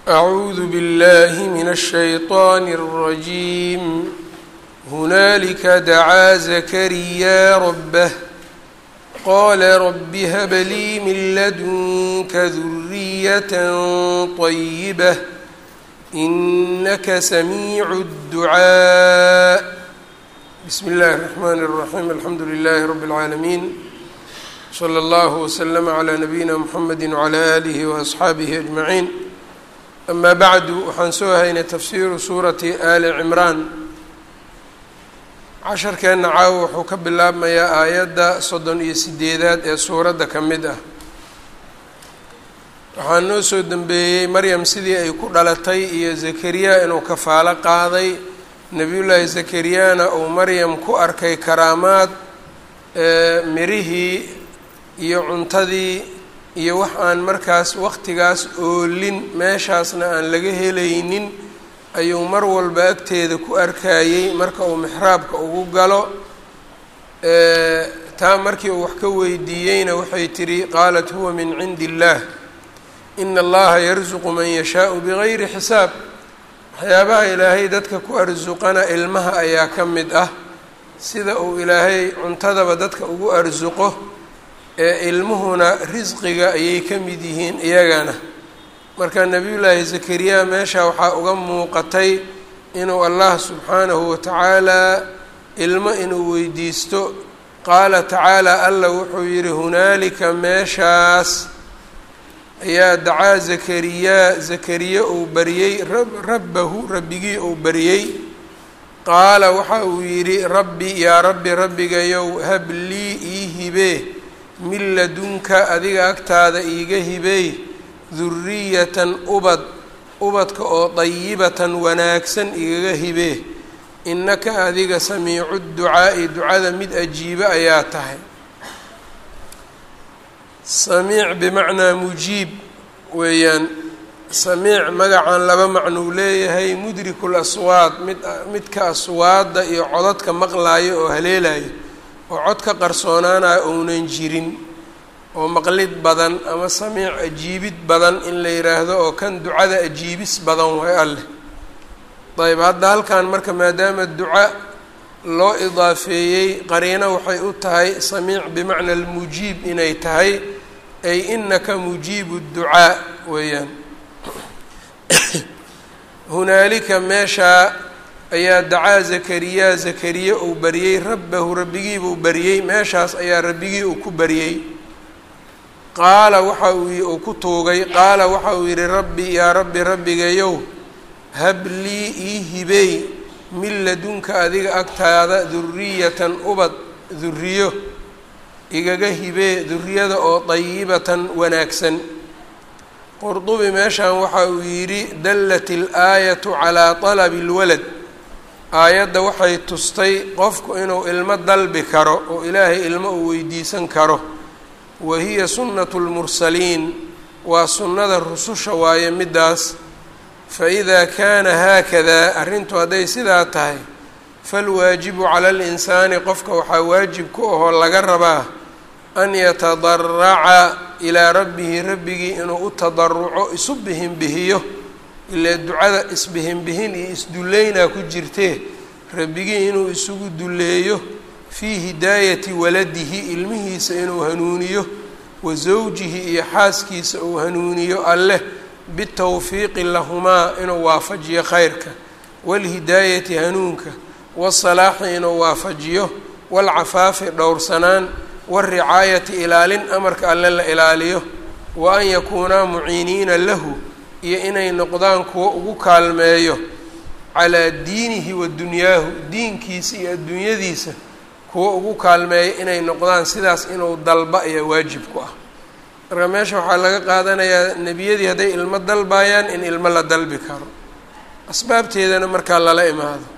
أعوذ بالله من الشيطان الرجيم هنالك دعا زكريا ربه قال رب هب لي من لدنك ذرية طيبة إنك سميع الدعاء بسم الله الرحمن الرحيم الحمد لله رب العالمين صلى الله وسلم على نبيina mحamedi وعlى آlihi وأصxaabihi أجمaعين أma bعdu waxaan soo haynay tafsiru suurati ali cimraan casharkeenna caawo wuxuu ka bilaabmayaa aayadda soddon iyo sideedaad ee suuradda ka mid ah waxaa noo soo dembeeyey maryam sidii ay ku dhalatay iyo zakariya inuu kafaalo qaaday nebiyullaahi zakariyana uu maryam ku arkay karaamaad mirihii iyo cuntadii iyo wax aan markaas waqtigaas oolin meeshaasna aan laga helaynin ayuu mar walba agteeda ku arkayey marka uu mixraabka ugu galo taa markii uu wax ka weydiiyeyna waxay tidhi qaalat huwa min cindi illaah ina allaha yarsuqu man yashaau bigayri xisaab waxyaabaha ilaahay dadka ku arsuqana ilmaha ayaa ka mid ah sida uu ilaahay cuntadaba dadka ugu arsuqo ee ilmuhuna risqiga ayay ka mid yihiin iyagana marka nebiyullaahi zakariya meesha waxaa uga muuqatay inuu allah subxaanahu watacaalaa ilmo inuu weydiisto qaala tacaala alla wuxuu yidhi hunaalika meeshaas ayaa dacaa zakariyaa zakariya uu bariyey rabbahu rabbigii uu bariyey qaala waxa uu yidhi rabbi yaa rabbi rabbigayow hab lii ii hibee min ladunka adiga agtaada iiga hibeey duriyatan ubad ubadka oo dayibatan wanaagsan igaga hibee innaka adiga samiicu ducaa'i ducada mid ajiibe ayaa tahay samiic bimacnaa mujiib weeyaan samiic magacan laba macnuu leeyahay mudriku laswaad mid midka aswaadda iyo codadka maqlaayo oo haleelayo oo cod ka qarsoonaanayo ounan jirin oo maqlid badan ama samiic ajiibid badan in la yidhaahdo oo kan ducada ajiibis badan way alleh ayb hadda halkan marka maadaama duca loo idaafeeyey qariino waxay u tahay samiic bimacna almujiib inay tahay ay inaka mujiibu ducaa weeyaan hunaalika meeshaa ayaa dacaa zakariya zakariya uu bariyey rabbahu rabbigiibuu bariyey meeshaas ayaa rabbigii uu ku bariyey qaala waxa uu uu ku tuugay qaala waxa uu yidhi rabbi yaa rabbi rabbigayow hab lii ii hibeey min ladunka adiga agtaada duriyatan ubad duriyo igaga hibee duriyada oo dayibatan wanaagsan qurdubi meeshan waxa uu yidhi dallat ilaayatu calaa talabi اlwalad aayadda waxay tustay qofku inuu ilmo dalbi karo oo ilaahay ilmo uu weydiisan karo wa hiya sunnatu lmursaliin waa sunnada rususha waaye middaas fa idaa kaana haakadaa arrintu hadday sidaa tahay falwaajibu cala alinsaani qofka waxaa waajib ku ahoo laga rabaa an yatadaraca ilaa rabbihi rabbigii inuu u tadaruco isu bihinbihiyo ilee ducada isbihinbihin iyo isdulleynaa ku jirtee rabbigii inuu isugu dulleeyo fii hidaayati waladihi ilmihiisa inuu hanuuniyo wa zawjihi iyo xaaskiisa uu hanuuniyo alleh bitawfiiqi lahumaa inuu waafajiyo khayrka waalhidaayati hanuunka waasalaaxi inuu waafajiyo waalcafaafi dhowrsanaan waalricaayati ilaalin amarka alle la ilaaliyo wa an yakuunaa muciiniina lahu iyo inay noqdaan kuwo ugu kaalmeeyo calaa diinihi wa dunyaahu diinkiisa iyo adduunyadiisa kuwo ugu kaalmeeyo inay noqdaan sidaas inuu dalba ayaa waajib ku ah marka meesha waxaa laga qaadanayaa nebiyadii hadday ilmo dalbayaan in ilmo la dalbi karo asbaabteedana markaa lala imaado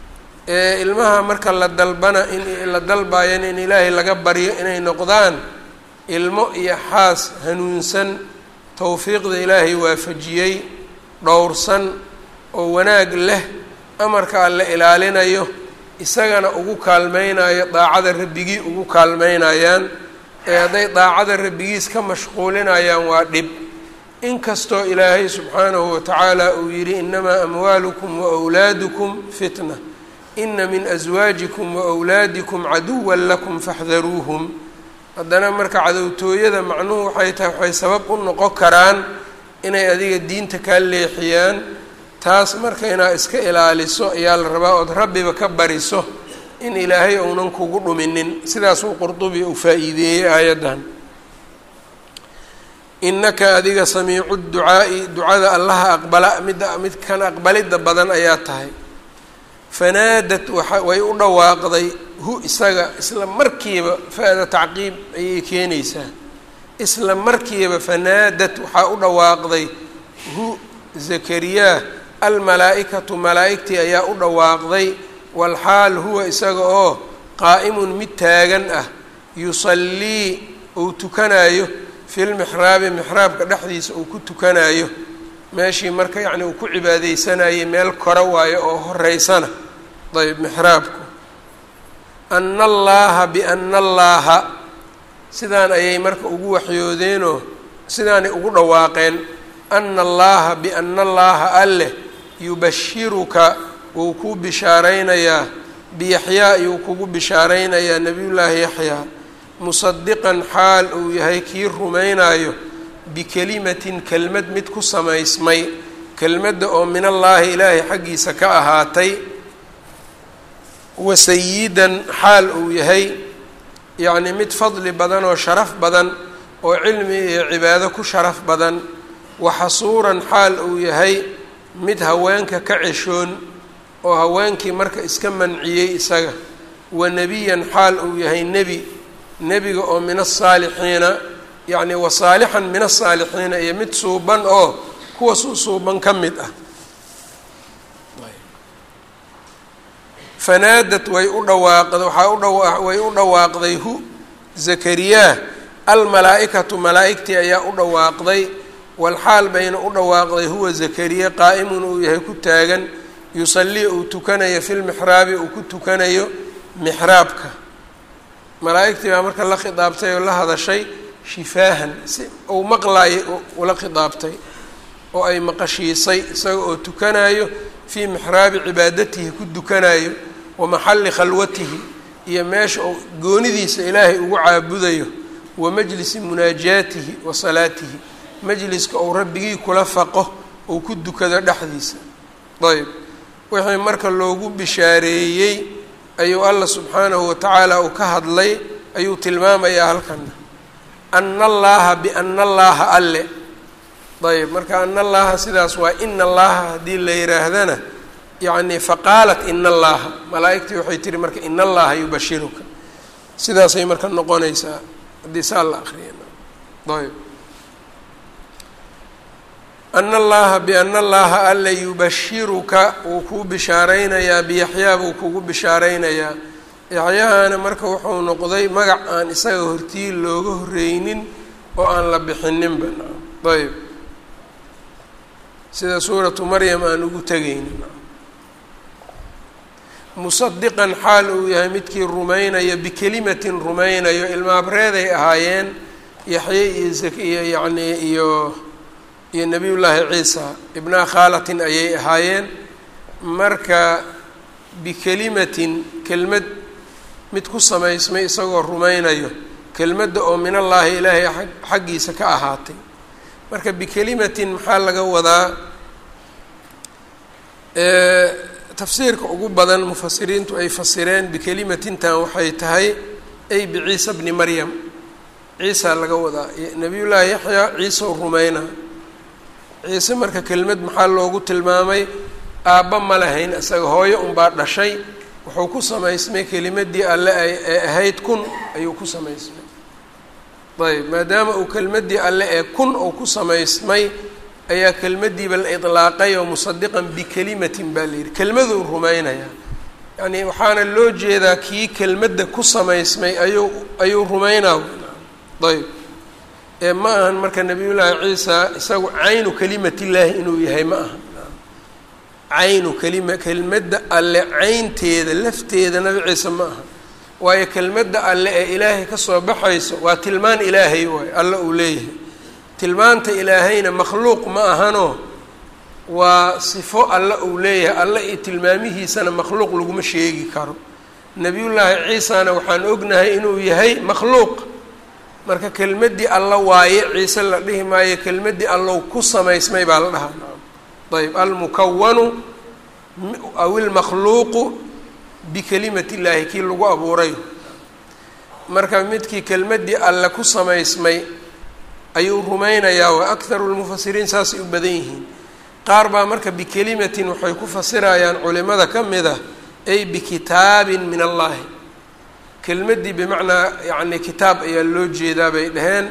ee ilmaha marka la dalbana in la dalbayan in ilaahay laga baryo inay noqdaan ilmo iyo xaas hanuunsan towfiiqda ilaahay waafajiyey dhowrsan oo wanaag leh amarka alle ilaalinayo isagana ugu kaalmeynayo daacada rabbigii ugu kaalmeynayaan ee hadday daacada rabbigiis ka mashquulinayaan waa dhib inkastoo ilaahay subxaanahu watacaala uu yidhi inamaa amwaalukum waawlaadukum fitna ina min aswaajikum waawlaadikum caduwan lakum faxdaruuhum haddana marka cadowtooyada macnuhu waxay tahay waxay sabab u noqon karaan inay adiga diinta kaa leexiyaan taas marka inaad iska ilaaliso ayaa la rabaa ood rabbiba ka bariso in ilaahay ounan kugu dhuminin sidaasuu qurdubi uu faa-iideeyey aayaddan innaka adiga samiicu ducaa'i ducada allaha aqbala midda midkan aqbalidda badan ayaa tahay fanaadat waa way u dhawaaqday hu isaga isla markiiba fa-da tacqiib ayay keenaysaa isla markiiba fanaadat waxaa u dhawaaqday hu zakariyaa almalaa-ikatu malaa-igtii ayaa u dhawaaqday walxaal huwa isaga oo qaa'imun mid taagan ah yusallii uu tukanayo fi lmixraabi mixraabka dhexdiisa uu ku tukanayo meeshii marka yacni uu ku cibaadeysanayay meel kore waayo oo horeysana ayb mixraabku ana allaaha biana allaaha sidaan ayay marka ugu waxyoodeenoo sidaanay ugu dhawaaqeen ana allaaha biana allaaha alleh yubashiruka wuu kuu bishaaraynayaa biyaxyaa ayuu kugu bishaaraynayaa nebiyullaahi yaxyaa musadiqan xaal uu yahay kii rumaynayo bikelimatin kelmad mid ku samaysmay kelmadda oo min allaahi ilaahay xaggiisa ka ahaatay wasayidan xaal uu yahay yacni mid fadli badan oo sharaf badan oo cilmi iyo cibaado ku sharaf badan waxasuuran xaal uu yahay mid haweenka ka ceshoon oo haweenkii marka iska manciyey isaga wa nebiyan xaal uu yahay nebi nebiga oo min asaalixiina yacni wa saalixan min asaalixiina iyo mid suuban oo kuwa su suuban ka mid ah fanaadat way u dhawaaqd waxaa u dhawa way u dhawaaqday hu zakariyaa almalaa-ikatu malaa-igtii ayaa u dhawaaqday walxaal bayna u dhawaaqday huwa zakariya qaa'imun uu yahay ku taagan yusallii uu tukanayo fi lmixraabi uu ku tukanayo mixraabka malaa-igtii baa marka la khidaabtay oo la hadashay shifaahan si uu maqlaayay ula khidaabtay oo ay maqashiisay isaga oo tukanayo fii mixraabi cibaadatihi ku tukanayo wa maxalli khalwatihi iyo meesha uu goonidiisa ilaahay ugu caabudayo wa majlisi munaajaatihi wa salaatihi majliska uu rabbigii kula faqo uu ku dukado dhexdiisa ayb wixii marka loogu bishaareeyey ayuu alla subxaanahu watacaala uu ka hadlay ayuu tilmaamayaa halkana ana allaaha biana allaaha alle ayb marka ana allaaha sidaas waa ina allaaha haddii la yihaahdana yacni faqaalat ina allaaha malaa-igtii waxay tihi marka ina allaha yubashiruka sidaasay marka noqonaysaa haddii saa la akriya ayb ana allaha biana allaha alle yubashiruka wuu kuu bishaaraynayaa biyaxyaa buu kugu bishaaraynayaa yaxyahana marka wuxuu noqday magac aan isaga hortii looga horreynin oo aan la bixininba ayb sida suuratu maryam aan ugu tegaynin musadiqan xaal uu yahay midkii rumaynaya bikelimatin rumaynayo ilmaabreeday ahaayeen yaxye iyo zakiyo yacnii iyo iyo nebiyullaahi ciisa ibnaa khaalatin ayay ahaayeen marka bikelimatin kelmad mid ku samaysmay isagoo rumaynayo kelmadda oo min allaahi ilaahay xaggiisa ka ahaatay marka bikelimatin maxaa laga wadaa tafsiirka ugu badan mufasiriintu ay fasireen bikelimatintan waxay tahay ay biciisa bni maryam ciisa laga wadaa nebiyullaahi yaxyaa ciisa u rumayna ciise marka kelmad maxaa loogu tilmaamay aabba ma lahayn isaga hooyo unbaa dhashay wuxuu ku samaysmay kelimadii alle ay ee ahayd kun ayuu ku samaysmay ayb maadaama uu kelmadii alle ee kun uu ku samaysmay ayaa kelmadiiba la idlaaqay oo musadiqan bikelimatin baa la yidhi kelmaduu rumaynayaa yacni waxaana loo jeedaa kii kelmadda ku samaysmay ayuu ayuu rumaynaa ayb ee ma ahan marka nabiyullaahi ciisa isagu caynu kelimatillaahi inuu yahay ma aha caynu kelima kelmadda alle caynteeda lafteeda nabi ciise ma aha waayo kelmadda alle ee ilaahay ka soo baxayso waa tilmaan ilaahay waayo alle uu leeyahay tilmaanta ilaahayna makhluuq ma ahano waa sifo alle uu leeyahay alle iyo tilmaamihiisana makhluuq laguma sheegi karo nebiyullaahi ciisana waxaan ognahay inuu yahay makhluuq marka kelmaddii alla waaye ciise la dhihi maayo kelmaddii allow ku samaysmay baa la dhahaa ayb almukawanu aw ilmakhluuqu bikalimati illaahi kii lagu abuuray marka midkii kelmaddii alle ku samaysmay ayuu rumaynayaa wa akharu lmufasiriin saasay u badan yihiin qaar baa marka bikelimatin waxay ku fasirayaan culimada ka mid ah ay bikitaabin min allahi kelmaddii bimacnaa yacni kitaab ayaa loo jeedaa bay dhaheen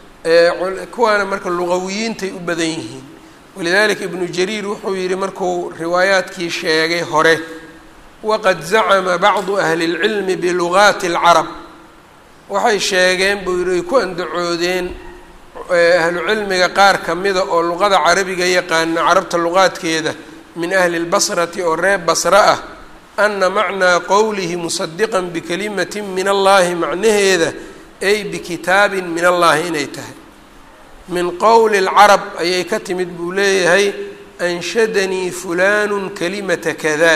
kuwaana marka luqawiyiintay u badan yihiin walidalika ibnu jariir wuxuu yihi markuu riwaayaadkii sheegay hore waqad zacama bacdu ahli اlcilmi bilugaati اlcarab waxay sheegeen buu yihi ay ku andacoodeen ahlu cilmiga qaar kamida oo luqada carabiga yaqaana carabta luqaadkeeda min ahli اlbasrati oo reer basra ah ana macnaa qowlihi musadiqa bikalimati min allahi macnaheeda ay bikitaabin min allahi inay tahay min qowli اlcarab ayay ka timid buu leeyahay anshadanii fulanu kalimata kada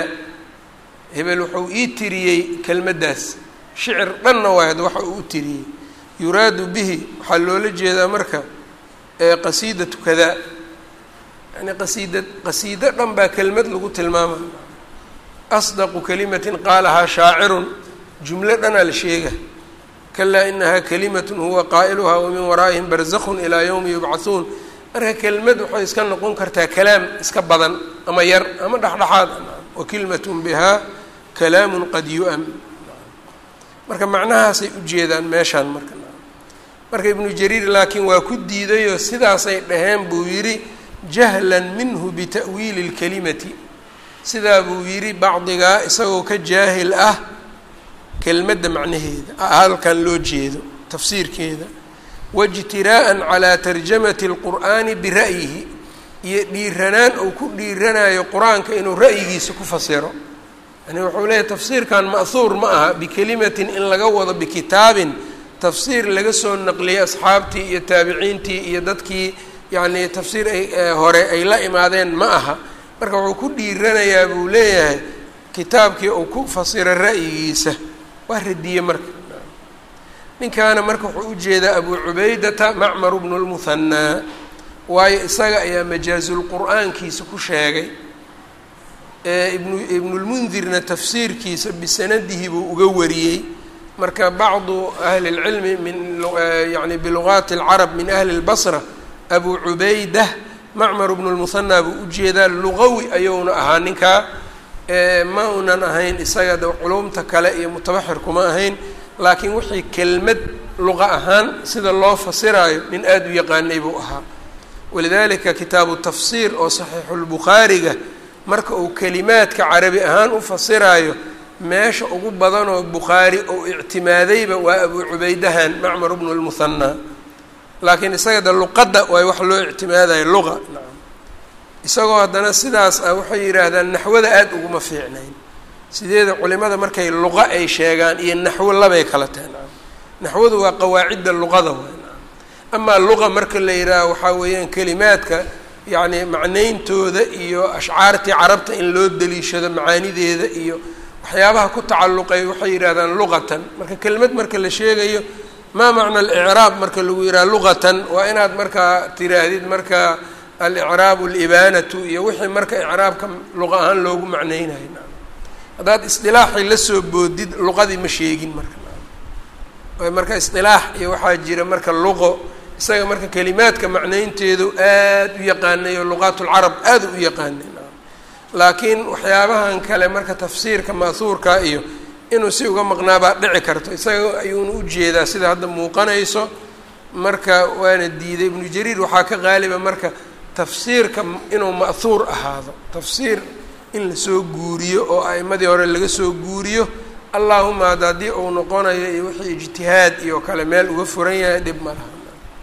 hebel wuxuu ii tiriyey kelmaddaas shicir dhanna waayad waxa uu u tiriyey yuraadu bihi waxaa loola jeedaa marka qasiidatu kada yani qasiida qasiido dhan baa kelmad lagu tilmaamay asdaqu kalimatin qaalahaa shaacirun jumlo dhanaa la sheega kalaa inahaa kalimatun huwa qaa'iluhaa wamin waraa'ihim barzakhun ilaa yowmi yubcahuun marka kelmad waxay iska noqon kartaa kalaam iska badan ama yar ama dhexdhexaad wa kilmatun bihaa kalaamun qad yu-am marka macnahaasay ujeedaan meeshaan marka marka ibnu jariir laakiin waa ku diidayoo sidaasay dhaheen buu yidhi jahlan minhu bita'wiili اlkalimati sidaa buu yidhi bacdigaa isagoo ka jaahil ah kelmadda macnaheeda halkan loo jeedo tafsiirkeeda waijtiraa'an calaa tarjamati اlqur'aani bira'yihi iyo dhiiranaan uu ku dhiiranayo qur-aanka inuu ra'yigiisa ku fasiro yani wuxuu leeyahy tafsiirkan ma'huur ma aha bikelimatin in laga wado bikitaabin tafsiir laga soo naqliyey asxaabtii iyo taabiciintii iyo dadkii yacni tafsiir ay hore ay la imaadeen ma aha marka wuxuu ku dhiiranayaa buu leeyahay kitaabkii uu ku fasiro ra'yigiisa waa radiye marka ninkaana marka wuxuu ujeedaa abu cubaydata macmaru bnu lmuhanaa waayo isaga ayaa majaazulqur'aankiisa ku sheegay ibnu ibnulmundirna tafsiirkiisa bisanadihi buu uga wariyey marka bacdu ahli اlcilmi min yani bilugaati اlcarab min ahli اlbasra abu cubaydah macmar bnu lmuhanaa buu ujeedaa lugawi ayuuna ahaa ninkaa ma unan ahayn isaga de culumta kale iyo mutabaxir kuma ahayn laakiin wixii kelmad luqa ahaan sida loo fasiraayo nin aada u yaqaanay buu ahaa walidalika kitaabu tafsiir oo saxiixulbukhaariga marka uu kelimaadka carabi ahaan u fasiraayo meesha ugu badanoo bukhaari ou ictimaadayba waa abu cubaydahan macmar bnu lmuhanaa laakiin isaga de luqadda waay wax loo ictimaadayo luqa isagoo haddana sidaas ah waxay yidhaahdaan naxwada aada uguma fiicnayn sideeda culimada markay luqa ay sheegaan iyo naxwo labay kala tahay naxwadu waa qawaacidda luqada waay amaa luqa marka la yidhaaho waxaa weeyaan kelimaadka yacni macnayntooda iyo ashcaartii carabta in loo daliishado macaanideeda iyo waxyaabaha ku tacalluqay waxay yidhahdaan luqatan marka kelimad marka la sheegayo maa macna alicraab marka lagu yidhaha luqatan waa inaad markaa tiraahdid marka alicraabu alibaanatu iyo wixii marka icraabka luqa ahaan loogu macneynayo haddaad isdilaaxii lasoo boodid luqadii ma sheegin marka marka isdilaax iyo waxaa jira marka luqo isaga marka kelimaadka macnaynteedu aada u yaqaanay oo luqaat lcarab aada u yaqaanay laakiin waxyaabahan kale marka tafsiirka ma'huurka iyo inuu si uga maqnaabaa dhici karto isaga ayuuna ujeedaa sida hadda muuqanayso marka waana diiday ibnu jariir waxaa ka qaaliba marka tafsiirka inuu ma'huur ahaado tafsiir in lasoo guuriyo oo a'imadii hore laga soo guuriyo allahuma hadda haddii uu noqonayo iyo wixii ijtihaad iyo kale meel uga furan yahay dhib ma laha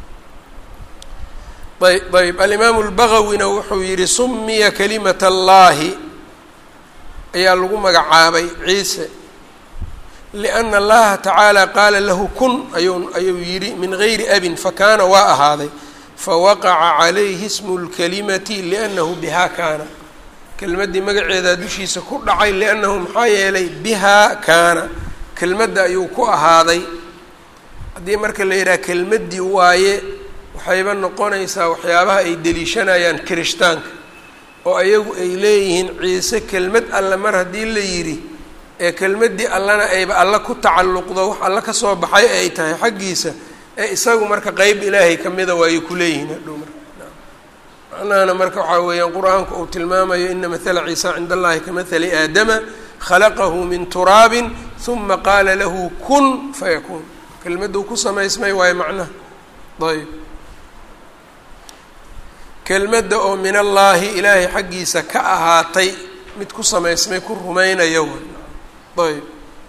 ayb ayb alimaamu lbagawina wuxuu yihi sumiya kalimat allahi ayaa lagu magacaabay ciise liana allaha tacaala qaala lahu kun ayuu ayuu yidhi min gayri abin fakaana waa ahaaday fawaqaca calayhi smu lkalimati liannahu bihaa kaana kelmaddii magaceedaa dushiisa ku dhacay liannahu maxaa yeelay bihaa kaana kelmadda ayuu ku ahaaday haddii marka la yidhaha kelmaddii waaye waxayba noqonaysaa waxyaabaha ay deliishanayaan kirishtaanka oo ayagu ay leeyihiin ciise kelmad alle mar haddii la yidhi ee kelmaddii allana ayba alla ku tacalluqdo wax alla ka soo baxay ay tahay xaggiisa ee isagu marka qeyb ilaahay ka mida waayay ku leeyihiin hadhow marka macnahana marka waxaa weeyaan qur-aanku uu tilmaamayo ina mathala ciisa cinda allahi ka mathali aadama khalaqahu min turaabin huma qaala lahu kun fayakuun kelmadduu ku samaysmay waayo macnaha ayb kelmadda oo min allaahi ilaahay xaggiisa ka ahaatay mid ku samaysmay ku rumaynaya ayb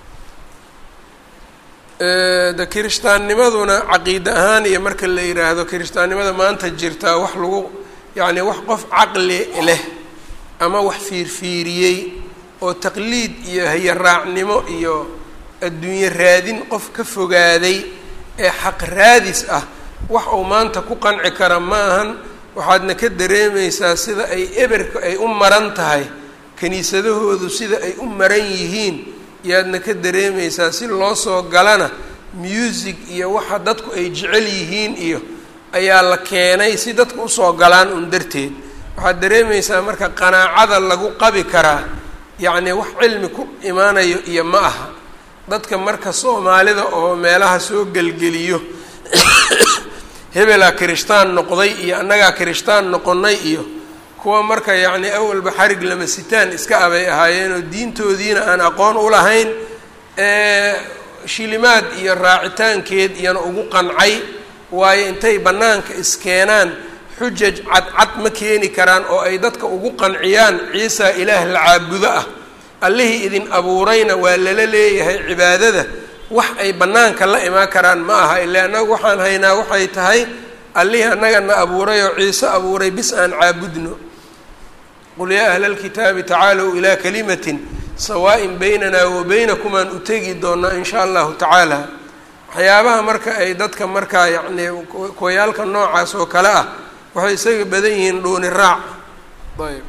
de kirishtaannimaduna caqiide ahaan iyo marka la yidhaahdo kirishtaannimada maanta jirtaa wax lagu yacni wax qof caqli leh ama wax fiirfiiriyey oo taqliid iyo hayaraacnimo iyo adduunye raadin qof ka fogaaday ee xaq raadis ah wax uu maanta ku qanci kara ma ahan waxaadna ka dareemaysaa sida ay eberka ay u maran tahay kiniisadahoodu sida ay u maran yihiin yaadna ka dareemaysaa si loo soo galana music iyo waxa dadku ay jecel yihiin iyo ayaa la keenay si dadku usoo galaan un darteed waxaad dareemaysaa marka qanaacada lagu qabi karaa yacni wax cilmi ku imaanayo iyo ma aha dadka marka soomaalida oo meelaha soo gelgeliyo hebelaa kirishtaan noqday iyo annagaa kirishtaan noqonnay iyo kuwa marka yacni awalba xarig lama sitaan iska abay ahaayeenoo diintoodiina aan aqoon u lahayn shilimaad iyo raacitaankeed iyana ugu qancay waayo intay bannaanka iskeenaan xujaj cadcad ma keeni karaan oo ay dadka ugu qanciyaan ciisa ilaah la caabudo ah allihii idin abuurayna waa lala leeyahay cibaadada wax ay bannaanka la imaan karaan ma aha ilaa annagu waxaan haynaa waxay tahay allihii annagana abuuray oo ciise abuuray bis aan caabudno qul yaa ahla alkitaabi tacaalow ilaa kalimatin sawaa-in baynana wa baynakum aan u tegi doonaa in shaa allahu tacaala waxyaabaha marka ay dadka markaa yacni kuwayaalka noocaas oo kale ah waxay isaga badan yihiin dhuuni raac ayb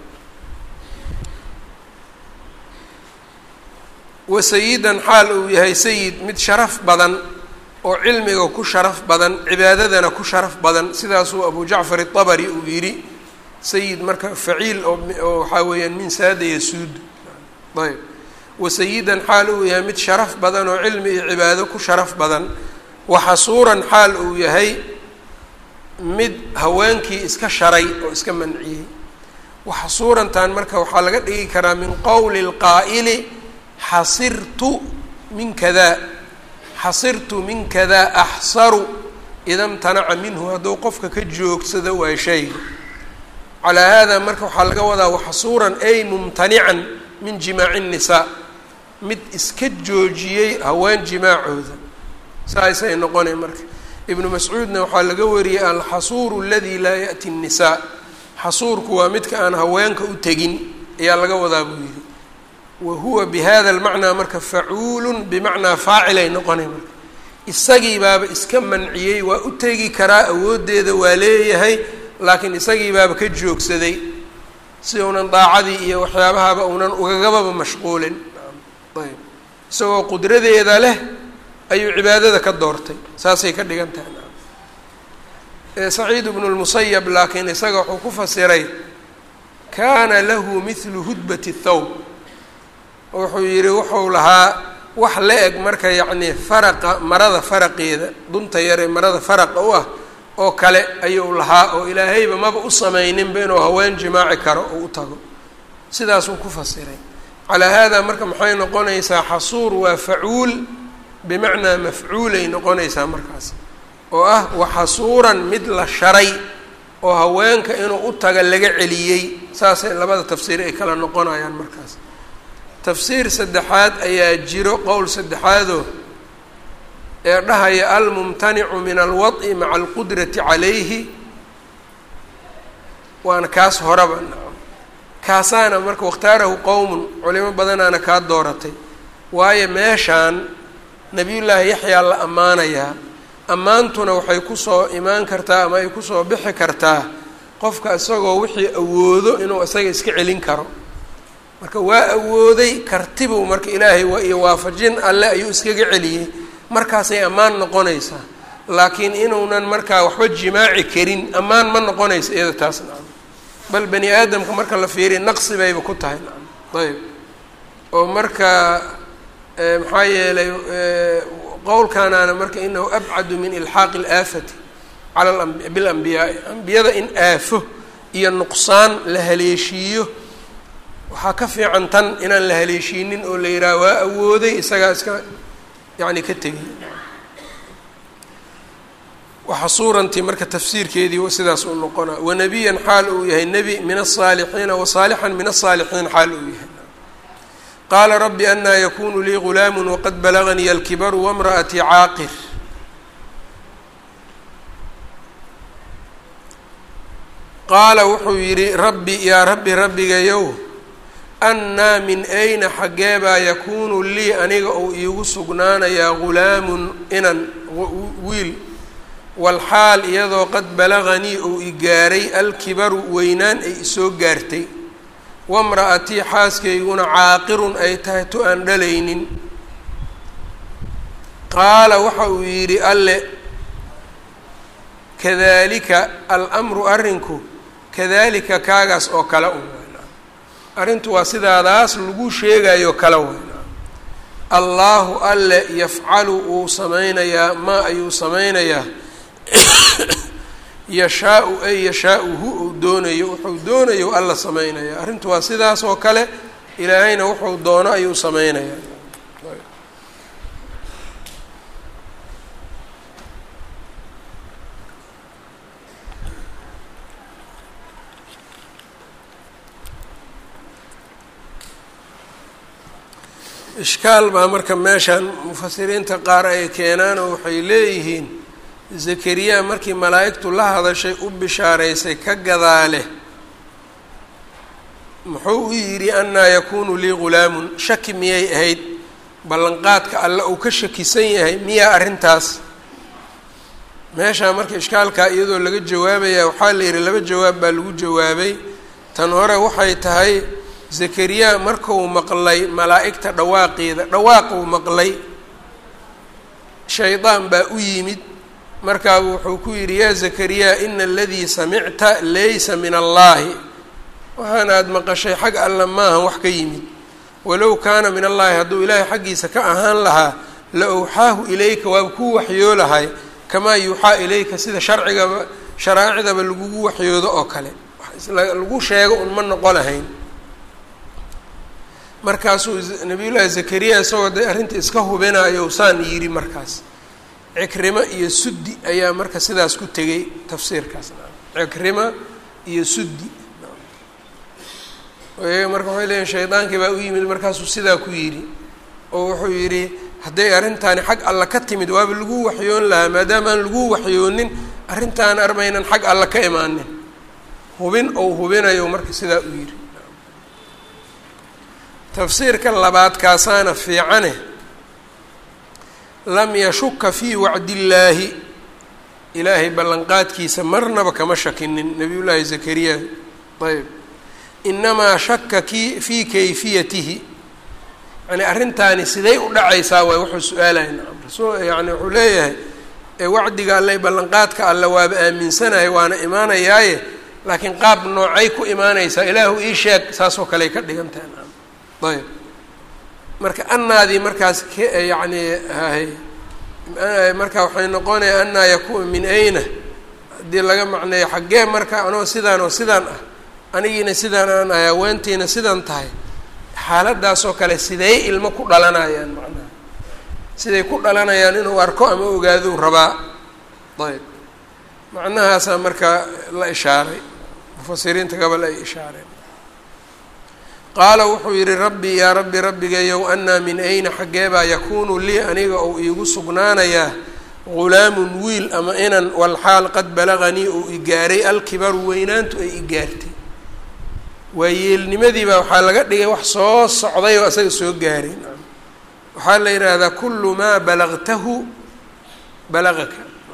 wa sayidan xaal uu yahay sayid mid sharaf badan oo cilmiga ku sharaf badan cibaadadana ku sharaf badan sidaasuu abu jacfar itabari uu yidhi sayid marka faciil oo waxaa weeyaan min saada yasuud ayb wa sayidan xaal uu yahay mid sharaf badan oo cilmi iyo cibaado ku sharaf badan wa xasuuran xaal uu yahay mid haweenkii iska sharay oo iska manciyey wa xasuurantan marka waxaa laga dhigi karaa min qowli lqaa'ili xasirtu min kada xasirtu min kada axsaru ida mtanaca minhu hadduu qofka ka joogsado waa shayga calaa hada marka waxaa laga wadaa waxasuuran ay mumtanican min jimaaci الnisaa mid iska joojiyey haween jimaacooda saasay noqonay marka ibnu mascuudna waxaa laga wariyey alxasuuru aladi laa yaأti الnisaa xasuurku waa midka aan haweenka u tegin ayaa laga wadaa buu yihi wa huwa bihada اlmacnaa marka facuulu bimacnaa faacilay noqonay marka isagii baaba iska manciyey waa u tegi karaa awooddeeda waa leeyahay laakiin isagii baaba ka joogsaday si uunan daacadii iyo waxyaabahaba uunan ugagababa mashquulin ayb isagoo qudradeeda leh ayuu cibaadada ka doortay saasay ka dhigan tahay saciid bnu lmusayab laakiin isaga wuxuu ku fasiray kaana lahu mithlu hudbati thawb wuxuu yidhi wuxuu lahaa wax la eg marka yacni faraqa marada faraqeeda dunta yare marada faraqa u ah oo kale ayuu lahaa oo ilaahayba maba u samayninba inuu haween jimaaci karo oo u tago sidaasuu ku fasiray calaa haadaa marka maxay noqonaysaa xasuur waa facuul bimacnaa mafcuulay noqonaysaa markaas oo ah waxasuuran mid la sharay oo haweenka inuu u taga laga celiyey saasay labada tafsiir ay kala noqonayaan markaas tafsiir saddexaad ayaa jiro qowl saddexaadoo ee dhahaya almumtanicu min alwad'i maca alqudrati calayhi waana kaas horaba nacam kaasaana marka wakhtaarahu qowmun culimo badanaana kaa dooratay waayo meeshaan nabiyullaahi yaxyaa la ammaanayaa ammaantuna waxay kusoo imaan kartaa ama ay kusoo bixi kartaa qofka isagoo wixii awoodo inuu isaga iska celin karo marka waa awooday kartibuu marka ilaahay iyo waafajin alle ayuu iskaga celiyey markaasay ammaan noqonaysaa laakiin inuunan markaa waxba jimaaci karin ammaan ma noqonaysa iyada taas nacam bal bani aadamka marka la fiiriya naqsi bayba ku tahay nacam ayb oo marka maxaa yeelay qowlkanaana marka inahu abcadu min ilxaaqi alaafati cala bilambiyaai ambiyada in aafo iyo nuqsaan la haleeshiiyo waxaa ka fiican tan inaan la haleeshiinin oo la yidhaha waa awooday isagaa iska yacni ka tegay waxa suurantii marka tafsiirkeedii sidaas uu noqonaa wanabiyan xaal uu yahay nebi min aلصaalixiina wasaalixan min aلصaalixiin xaal uu yahay qaala rabbi anaa yakunu lii gulaamu waqad balaganii alkibaru wamra'atii caaqir qaala wuxuu yidhi rabbi yaa rabbi rabbigayow annaa min ayna xaggeebaa yakuunu lii aniga uu iigu sugnaanayaa gulaamun inan wiil walxaal iyadoo qad balaganii uu i gaaray alkibaru weynaan ay isoo gaartay wamra'atii xaaskayguna caaqirun ay tahay tu aan dhalaynin qaala waxa uu yidhi alle kadalika almru arrinku kadalika kaagaas oo kale un arrintu waa sidaadaas lagu sheegayo kale weyna allaahu alle yafcalu wuu samaynayaa maa ayuu samaynayaa yashaa-u ay yashaa-u hu uu doonayo wuxuu doonayo alla samaynaya arrintu waa sidaas oo kale ilaahayna wuxuu doono ayuu samaynayaa ishkaal baa marka meeshan mufasiriinta qaar ay keenaan oo waxay leeyihiin zakariya markii malaa'igtu la hadashay u bishaaraysay ka gadaale muxuu u yidhi annaa yakuunu lii gulaamun shaki miyay ahayd ballanqaadka alle uu ka shakisan yahay miyaa arrintaas meeshaa marka ishkaalkaa iyadoo laga jawaabaya waxaa la yidhi laba jawaab baa lagu jawaabay tan hore waxay tahay zakariya markuu maqlay malaa'igta dhawaaqeeda dhawaaquu maqlay shaydaan baa u yimid markaabu wuxuu ku yidhi yaa zakariya ina aladii samicta laysa min allaahi waxaan aada maqashay xag alla maahan wax ka yimid walow kaana min allaahi hadduu ilaahay xaggiisa ka ahaan lahaa la owxaahu ilayka waaba kuu waxyoo lahay kamaa yuuxaa ilayka sida sharcigaba sharaaicdaba lagugu waxyoodo oo kale lagu sheego un ma noqo lahayn markaasuu nabiyullaahi zakariya isagoo de arrinta iska hubinayo saan yidhi markaas cikrimo iyo suddi ayaa marka sidaas ku tegay tafsiirkaas cikrima iyo suddi iyaga marka waxay leeyihin shaydaankii baa u yimid markaasuu sidaa ku yidhi oo wuxuu yidhi hadday arrintaani xag alla ka timid waaba lagu waxyoon lahaa maadaama aan lagu waxyoonin arrintaan armaynan xag alla ka imaanin hubin ou hubinayo marka sidaa u yidhi tafsiirka labaad kaasaana fiicane lam yashuka fii wacdillaahi ilaahay ballanqaadkiisa marnaba kama shakinin nabiyullaahi zakariya ayb inamaa shaka ki fii kayfiyatihi yani arrintaani siday u dhacaysaa waay wuxuu su-aalaya nacam rasul yani wuxuu leeyahay wacdiga alle ballanqaadka alle waaba aaminsanahay waana imaanayaaye laakiin qaab noocay ku imaanaysaa ilaahu ii sheeg saasoo kaley ka dhigan tahay nacam ayb marka anaadii markaas k yani hay marka waxay noqonaya anaa yakun min ayna haddii laga macneeyo xaggee marka anoo sidaan oo sidaan ah anigiina sidaan aan ahay haweentiina sidaan tahay xaaladaasoo kale siday ilmo ku dhalanayaan macnaha siday ku dhalanayaan inuu arko ama ogaaduu rabaa ayb macnahaasaa marka la ishaaray mufasiriinta gobol ay ishaareen qaala wuxuu yidhi rabbi yaa rabbi rabbigayow anaa min ayna xaggeebaa yakuunu lii aniga ou iigu sugnaanayaa gulaamun wiil ama inan walxaal qad balaganii uu i gaaray alkibaru weynaantu ay i gaartay waa yeelnimadiibaa waxaa laga dhigay wax soo socday oo asaga soo gaaray waxaa la yidhaahdaa kullu maa balagtahu balagaka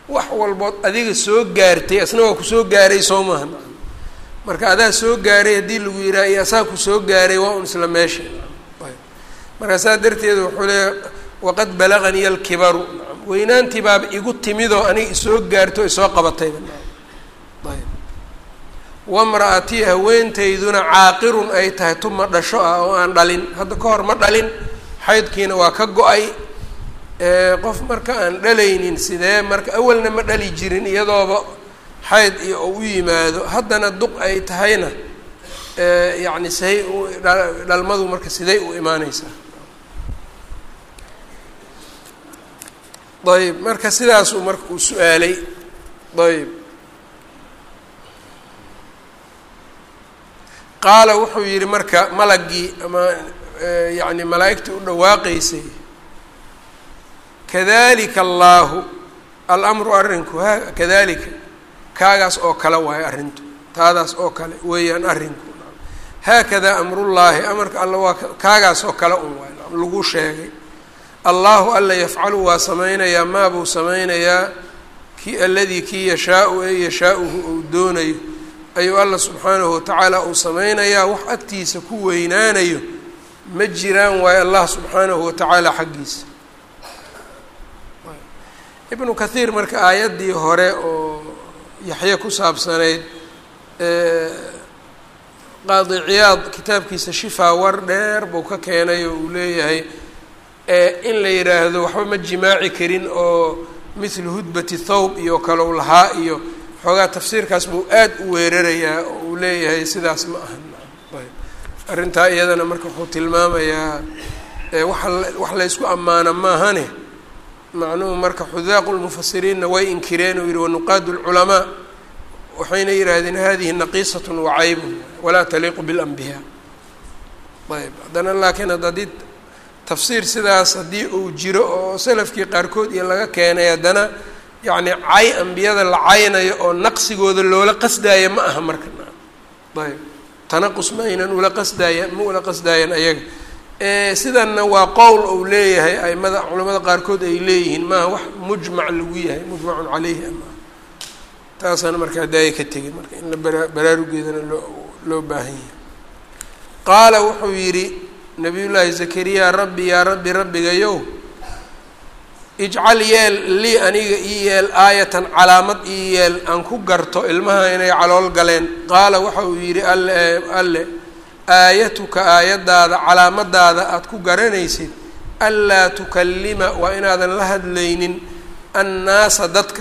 wax walbood adiga soo gaartay asna waa kusoo gaaray soo maaha marka adaa soo gaaray haddii lagu yidhaha iyo asaa kusoo gaaray waa un isla meesha marka saa darteed wuxuu leeya waqad balaganii alkibaru weynaantii baaba igu timidoo aniga isoo gaarto isoo qabatayba ayb wamra-atii haweentayduna caaqirun ay tahay tuma dhasho ah oo aan dhalin hadda ka hor ma dhalin xaydkiina waa ka go-ay qof marka aan dhalaynin sidee marka awalna ma dhali jirin iyadooba xayd iyo u yimaado haddana duq ay tahayna yacni sahay u dhalmadu marka siday u imaaneysaa ayb marka sidaasuu marka uu su-aalay ayb qaala wuxuu yidhi marka malagii ama yacni malaa'igtii u dhawaaqaysay kadalika allaahu alamru arrinku ha kadalika kaagaas oo kale waayo arrintu taadaas oo kale weeyaan arrinku haakadaa amrullaahi amarka alla waa kaagaas oo kale un waay lagu sheegay allaahu alla yafcalu waa samaynayaa maabuu samaynayaa ki aladii kii yashaau ee yashaauhu uu doonayo ayuu alla subxaanahu watacaala uu sameynayaa wax agtiisa ku weynaanayo ma jiraan waayo allah subxaanahu watacaala xaggiisa ibnu kathiir marka aayaddii hore oo yaxye ku saabsanayd qaadi ciyaad kitaabkiisa shifaa war dheer buu ka keenay oo uu leeyahay in la yidhaahdo waxba ma jimaaci karin oo mithlu hudbati thawb iyo kalow lahaa iyo xoogaa tafsiirkaas buu aad u weerarayaa oo uu leeyahay sidaas ma ahan ayb arrintaa iyadana marka wuxuu tilmaamayaa waxa wax laysku ammaano maahane macnuhu marka xudaaqu lmufasiriinna way inkireen uu yihi wanuqaadu lculamaa waxayna yidhaahdeen hadihi naqiisatun wacaybun walaa taliiqu biاlanbiyaa ayb haddana laakiin haddii tafsiir sidaas haddii uu jiro oo salafkii qaarkood iyo laga keenay haddana yacni cay ambiyada la caynayo oo naqsigooda loola qasdaaya ma aha marka ayb tanaqus ma aynan ula qasdaaya ma ula qasdaayan ayaga sidanna waa qowl uu leeyahay aimada culamada qaarkood ay leeyihiin maaha wax mujmac lagu yahay mujmacun caleyhi ama taasana marka hadaaya ka tegay marka in la bara baraarugeedana loo loo baahan yahay qaala wuxuu yidhi nabiy llaahi zakariya rabbi yaa rabbi rabbigayow ijcal yeel lii aniga ii yeel aayatan calaamad ii yeel aan ku garto ilmaha inay calool galeen qaala waxa uu yidhi alle alle aayatuka aayaddaada calaamadaada aada ku garanaysid anlaa tukallima waa inaadan la hadlaynin annaasa dadka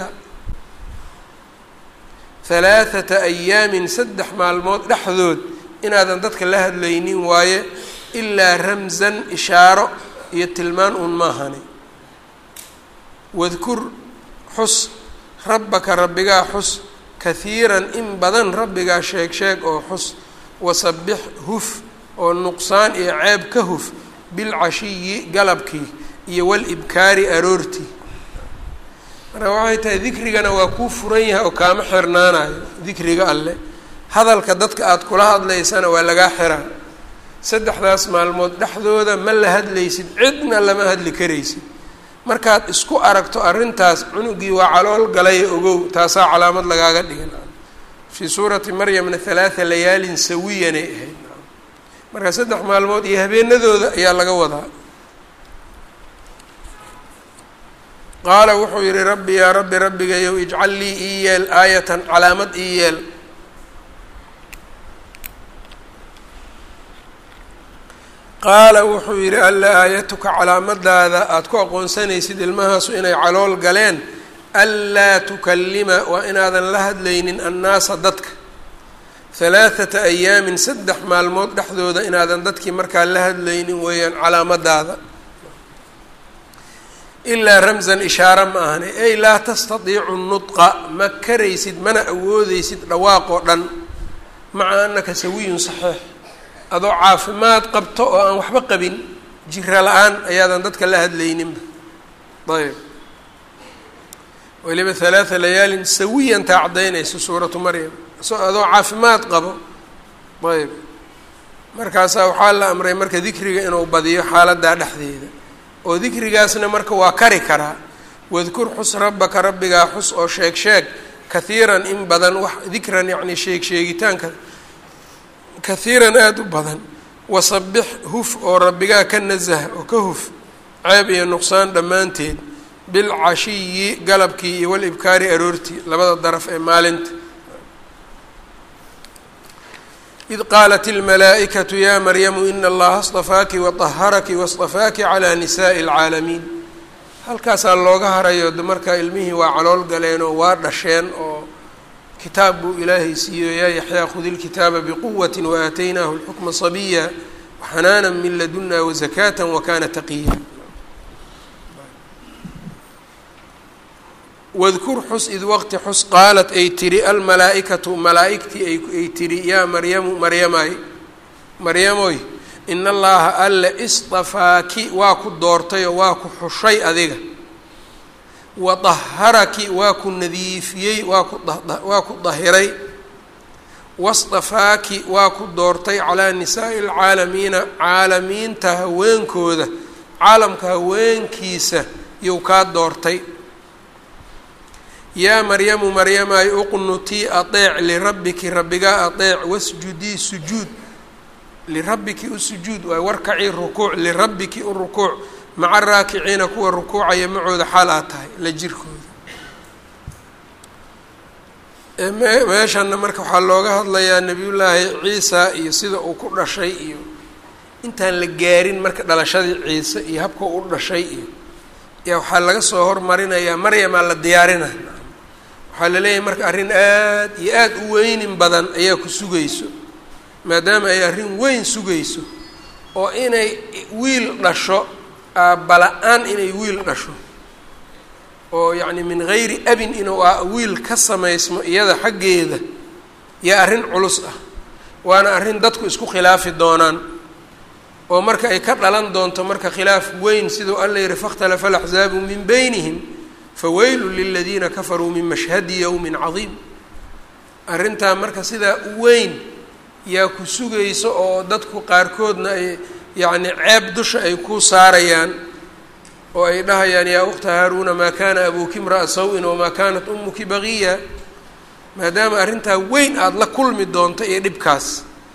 halaathata ayaamin saddex maalmood dhexdood inaadan dadka la hadlaynin waaye ilaa ramsan ishaaro iyo tilmaan uun maahani wadkur xus rabbaka rabbigaa xus kahiiran in badan rabbigaa sheeg sheeg oo xus wasabbix huf oo nuqsaan iyo ceeb ka huf bilcashiyi galabkii iyo walibkaari aroortii marka waxay tahay dikrigana waa kuu furan yahay oo kaama xirnaanayo dikriga alleh hadalka dadka aada kula hadlaysana waa lagaa xiraa saddexdaas maalmood dhexdooda ma la hadlaysid cidna lama hadli karaysid markaad isku aragto arrintaas cunugii waa calool galay ogow taasaa calaamad lagaaga dhigan fii suurati maryamna halaatha layaalin sawiyanay ahayd marka saddex maalmood iyo habeenadooda ayaa laga wadaa qaala wuxuu yihi rabbi yaa rabbi rabbigayow ijcal lii ii yeel aayatan calaamad ii yeel qaala wuxuu yidhi alla aayatuka calaamadaada aada ku aqoonsanaysid ilmahaasu inay calool galeen anlaa tukallima waa inaadan la hadlaynin annaasa dadka halaathata ayaamin saddex maalmood dhexdooda inaadan dadkii markaa la hadlaynin weeyaan calaamadaada ilaa ramsan ishaare ma ahani ey laa tastatiicu nudqa ma karaysid mana awoodeysid dhawaaqoo dhan maca anaka sawiyun saxiix adoo caafimaad qabto oo aan waxba qabin jira la-aan ayaadan dadka la hadlayninba ayb weliba halaatha layaalin sawiyan taa caddaynayso suuratu maryam so adoo caafimaad qabo ayb markaasaa waxaa la amray marka dikriga inuu badiyo xaaladdaa dhexdeeda oo dikrigaasna marka waa kari karaa wadkur xus rabbaka rabbigaa xus oo sheeg sheeg kahiiran in badan wax dikran yacni sheeg sheegitaanka kahiiran aada u badan wasabix huf oo rabbigaa ka nasah oo ka huf ceeb iyo nuqsaan dhammaanteed bilcashiyi galabkii iyo walibkaari aroortii labada daraf ee maalinta id qaalat ilmalaa'ikatu ya maryamu ina allaha astafaaki waطaharaki waاstafaaki calaa nisaءi اlcaalamiin halkaasaa looga harayo markaa ilmihii waa calool galeen oo waa dhasheen oo kitaab buu ilaahay siiyo yaa yaxyaa khudi lkitaaba biquwati waaataynaahu lxukma sabiya waxanaana min laduna wazakaata wakana taqiya wadkur xus id waqti xus qaalat ay tiri almalaa-ikatu malaa-igtii ay tiri yaa maryamu maryamay maryamoy in allaha alle istafaaki waa ku doortay oo waa ku xushay adiga wa daharaki waa ku nadiifiyey waa ku waa ku dahiray wastafaaki waa ku doortay calaa nisaa'i alcaalamiina caalamiinta haweenkooda caalamka haweenkiisa yuu kaa doortay yaa maryamu maryamay uqnutii adeec lirabbiki rabbigaa adeec wasjudii sujuud lirabbiki u sujuud waay warkacii rukuuc lirabbiki u rukuuc maca raakiciina kuwa rukuucaya macooda xaal aad tahay la jirkooda meeshanna marka waxaa looga hadlayaa nebiyullaahi ciisa iyo sida uu ku dhashay iyo intaan la gaarin marka dhalashadii ciise iyo habka u dhashay iyo yaa waxaa laga soo hormarinayaa maryamaa la diyaarina waxaa la leeyahay marka arrin aad iyo aad u weynin badan ayaa ku sugayso maadaama ay arrin weyn sugayso oo inay wiil dhasho aabala-aan inay wiil dhasho oo yacni min gayri abin inuu a wiil ka samaysmo iyada xaggeeda yaa arrin culus ah waana arrin dadku isku khilaafi doonaan oo marka ay ka dhalan doonto marka khilaaf weyn siduu alla yihi fakhtalafa alaxzaabu min beynihim faweylu liladiina kafaruu min mashhadi yowmin cadiim arrintaa marka sidaa u weyn yaa ku sugayso oo dadku qaarkoodna ay yacni ceeb dusha ay ku saarayaan oo ay dhahayaan yaa ukhta haaruuna maa kaana abuuki imra'a saw-in wamaa kaanat umuki baqiya maadaama arrintaa weyn aada la kulmi doonto iyo dhibkaas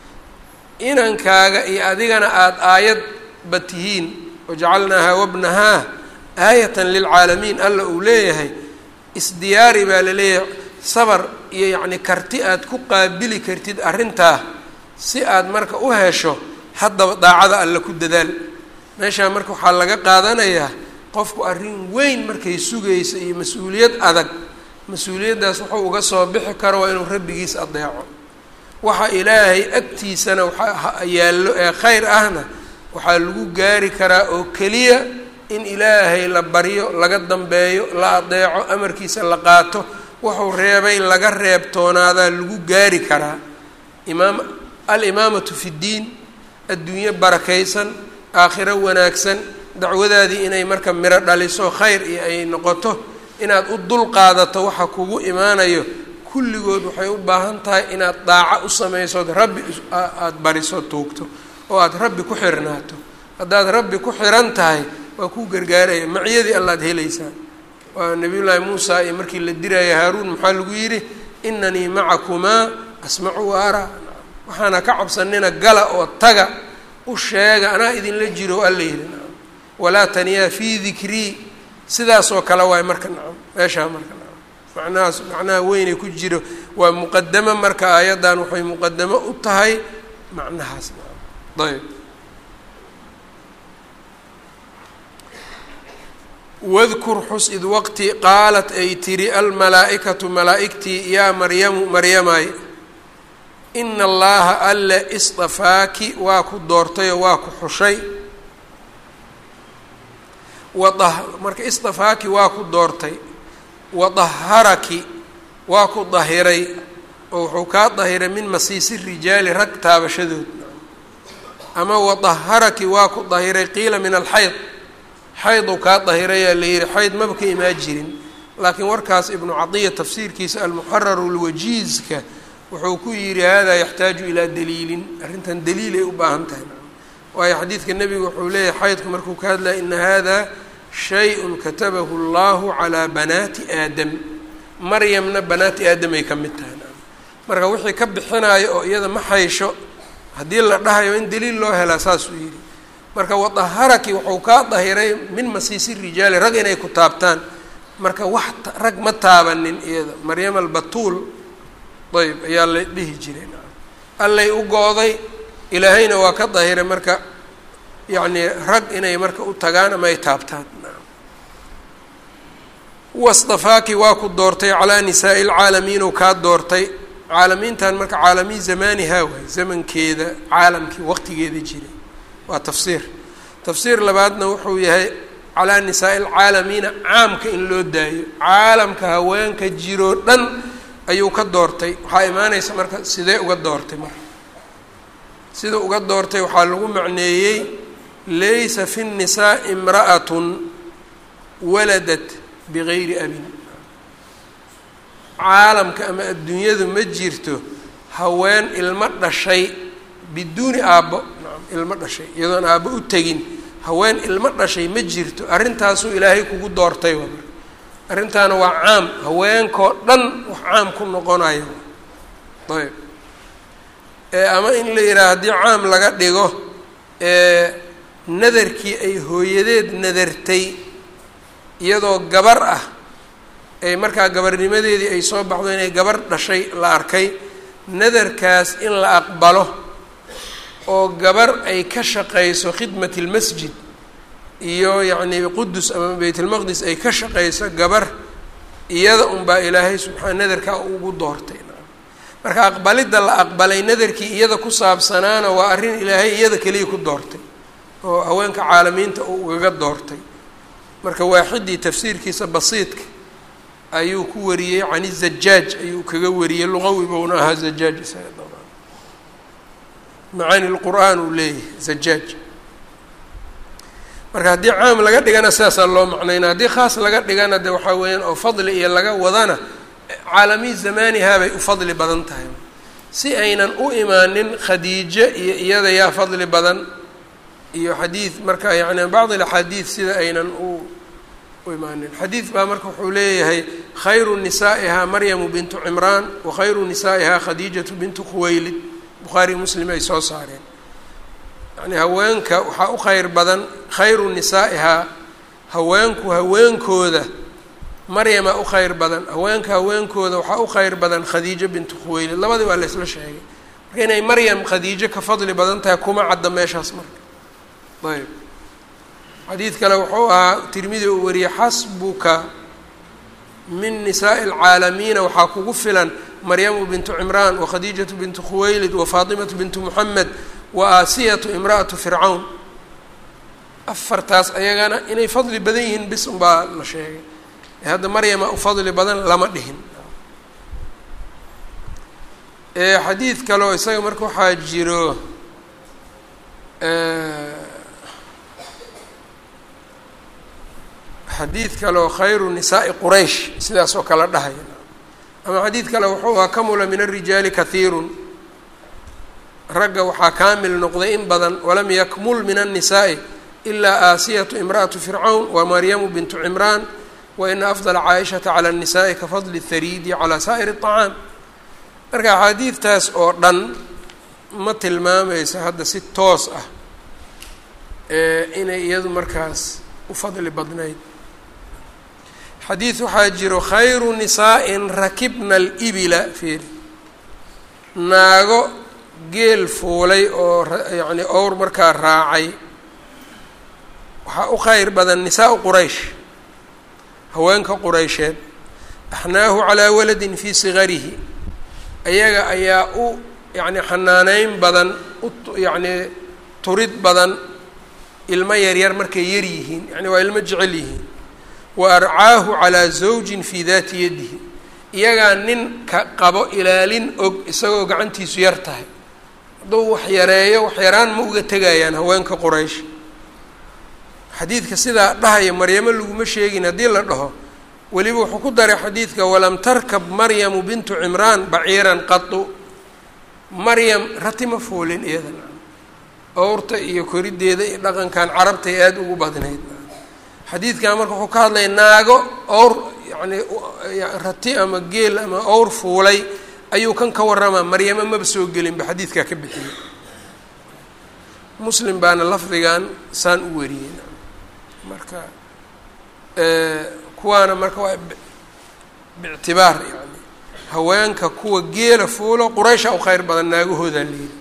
inankaaga iyo adigana aada aayadba tihiin wajacalnaahaa wabnahaa aayatan lilcaalamiin alla uu leeyahay isdiyaari baa la leeyahay sabar iyo yacni karti aad ku qaabili kartid arrintaa si aad marka u hesho haddaba daacada alle ku dadaal meeshaa marka waxaa laga qaadanayaa qofku arrin weyn markay sugaysa iyo mas-uuliyad adag mas-uuliyaddaas wuxuu uga soo bixi karo waa inuu rabbigiis adeeco waxa ilaahay agtiisana waxaa yaallo ee khayr ahna waxaa lagu gaari karaa oo keliya in ilaahay la baryo laga dambeeyo la adeeco amarkiisa la qaato wuxuu reebay laga reebtoonaadaa lagu gaari karaa imaam alimaamatu fi ddiin adduunyo barakaysan aakhiro wanaagsan dacwadaadii inay marka miro dhaliso khayr iyo ay noqoto inaad u dul qaadato waxa kugu imaanayo kulligood waxay u baahan tahay inaad daaco u samaysood rabbi aada bariso tuugto oo aada rabbi ku xirnaato haddaad rabbi ku xiran tahay waa kuu gargaaraya maciyadii allaad helaysaa waa nabiyullaahi muusa iyo markii la diraya haaruun maxaa lagu yidhi inanii macakumaa asmacu wa araa waxaana ka cabsanina gala oo taga u sheega anaa idinla jiro alla yidhi nacam walaa taniyaa fii dikrii sidaasoo kale waay marka nacam meeshaa marka nacam macnahaas macnaha weynay ku jiro waa muqadamo marka aayaddan waxay muqadamo u tahay macnahaas nacam ayb wadkur xus id waqti qaalat ay tiri almalaa-ikatu malaa-igtii yaa maryamu maryamay ina allaha alle istafaaki waa ku doortayoo waa ku xushay wada marka istafaaki waa ku doortay wadaharaki waa ku dahiray oo wuxuu kaa dahiray min masiisi rijaali rag taabashadood ama wadaharaki waa ku dahiray qiila min alxayd xayduu kaa dahirayaa la yihi xayd maba ka imaan jirin laakiin warkaas ibnu cadiya tafsiirkiisa almuxararu lwajiizka wuxuu ku yidhi hada yaxtaaju ilaa daliilin arrintan daliil ay u baahan tahay waayo xadiidka nebigu wuxuu leeyahay xaydku markuu ka hadlaya ina hada shay-un katabahu allahu calaa banaati aadam maryamna banaati aadam ay ka mid tahay marka wixii ka bixinayo oo iyada ma haysho haddii la dhahayo in daliil loo helaa saasuu yidhi marka wadaharaki wuxuu kaa dahiray min masiisi rijaali rag inay ku taabtaan marka wax rag ma taabanin iyada maryam albatuul ayb ayaa la dhihi jiray allay u go-day ilaahayna waa ka dahiray marka yacnii rag inay marka u tagaan ama ay taabtaan wastafaaki waa ku doortay calaa nisaa'i lcaalamiin ou kaa doortay caalamiintan marka caalamiin zamaanihaa waay zamankeeda caalamkii waqtigeeda jiray waa tafsiir tafsiir labaadna wuxuu yahay calaa nisaa'i alcaalamiina caamka in loo daayo caalamka haweenka jiroo dhan ayuu ka doortay waxaa imaanaysa marka sidee uga doortay marka sida uga doortay waxaa lagu macneeyey laysa fi nnisaa imra'atun waladat bigayri abin caalamka ama adduunyadu ma jirto haween ilmo dhashay biduuni aabbo ilmo dhashay iyadoon aabbo u tegin haween ilmo dhashay ma jirto arrintaasuu ilaahay kugu doortay wa marka arrintaana waa caam haweenkoo dhan wax caam ku noqonayo ayb ama in la yidhaha haddii caam laga dhigo nadarkii ay hooyadeed nadartay iyadoo gabar ah ay markaa gabarnimadeedii ay soo baxdo inay gabar dhashay la arkay nadarkaas in la aqbalo oo gabar ay ka shaqayso khidmat اlmasjid iyo yacnii qudus ama baytulmaqdis ay ka shaqayso gabar iyada unbaa ilaahay subxaa nadarkaa ugu doortay marka aqbalidda la aqbalay nadarkii iyada ku saabsanaana waa arrin ilaahay iyada keliya ku doortay oo haweenka caalamiinta uu ugaga doortay marka waaxidii tafsiirkiisa basiidka ayuu ku wariyey can izajaaj ayuu kaga wariyey luqawi bouna ahaa zajaaj isaga dabaan macaani lqur'aan uu leeyahay zajaaj marka haddii caam laga dhigana sidaasaa loo macnayna haddii khaas laga dhigana de waxaa weeyaan oo fadli iyo laga wadana caalamiin zamaanihaa bay u fadli badan tahay si aynan u imaanin khadiijo iyo iyada yaa fadli badan iyo xadiid marka yani bacd alaxaadiid sida aynan u u imaanin xadiid baa marka wuxuu leeyahay khayru nisaa'ihaa maryamu bintu cimraan wa khayru nisaa'ihaa khadiijatu bintu khuwaylid bukhaari muslim ay soo saareen yani haweenka waxaa u khayr badan khayru nisaa'ihaa haweenku haweenkooda maryama u khayr badan haweenka haweenkooda waxaa u khayr badan khadiijo bintu khuwaylid labadii waa la isla sheegay marka inay maryam khadiijo ka fadli badan tahay kuma cadda meeshaas marka ayb xadiid kale wuxuu ahaa tirmidi uu wariyey xasbuka min nisaa'i alcaalamiina waxaa kugu filan maryamu bintu cimraan wa khadiijatu bintu khuwaylid wa faatimatu bintu muxamed wa aasiyatu imra'atu fircawn afartaas ayagana inay fadli badan yihiin bis unbaa la sheegay ee hadda maryama u fadli badan lama dhihin xadiid kaleo isaga marka waxaa jiro xadiid kaleoo khayru nisaa'i quraysh sidaas oo kale dhahaya ama xadiid kale wuxuu ahaa kamula min arijaali kahiirun ragga waxaa kaamil noqday in badan walam yakmul min annisaa'i ilaa aasiyatu imra'atu fircawn wa maryamu bintu cimraan wa ina afdala caaishata cala annisaai ka fadli hariidi calaa saa'iri aطacaam marka axaadiidtaas oo dhan ma tilmaamayso hadda si toos ah inay iyadu markaas u fadli badnayd xadiid waxaa jiro khayru nisaa'in rakibna alibila fiiri naago geel fuulay oo yacni owr markaa raacay waxaa u khayr badan nisaau quraysh haweenka quraysheed axnaahu calaa waladin fii sigarihi ayaga ayaa u yacni xanaaneyn badan u yacni turid badan ilmo yaryar markay yar yihiin yani waa ilmo jecel yihiin wa arcaahu calaa zawjin fii daati yadihi iyagaa nin ka qabo ilaalin og isagoo gacantiisu yar tahay hadduu wax yareeyo wax yaraan ma uga tegayaan haweenka quraysh xadiidka sidaa dhahaya maryamo laguma sheegin haddii la dhaho weliba wuxuu ku daray xadiidka walam tarkab maryamu bintu cimraan baciiran qatu maryam rati ma fuulin iyadana owrta iyo koriddeeda iyo dhaqankan carabtay aada ugu badnayd xadiidkan marka wuxuu ka hadlaya naago owr yacni rati ama geel ama owr fuulay ayuu kan ka warramaa maryamo maba soo gelinba xadiidkaa ka bixiyey muslim baana lafdigan saan u wariyey marka kuwaana marka waa bictibaar yani haweenka kuwa geela fuulo quraysha u kheyr badan naagahoodaa leeyi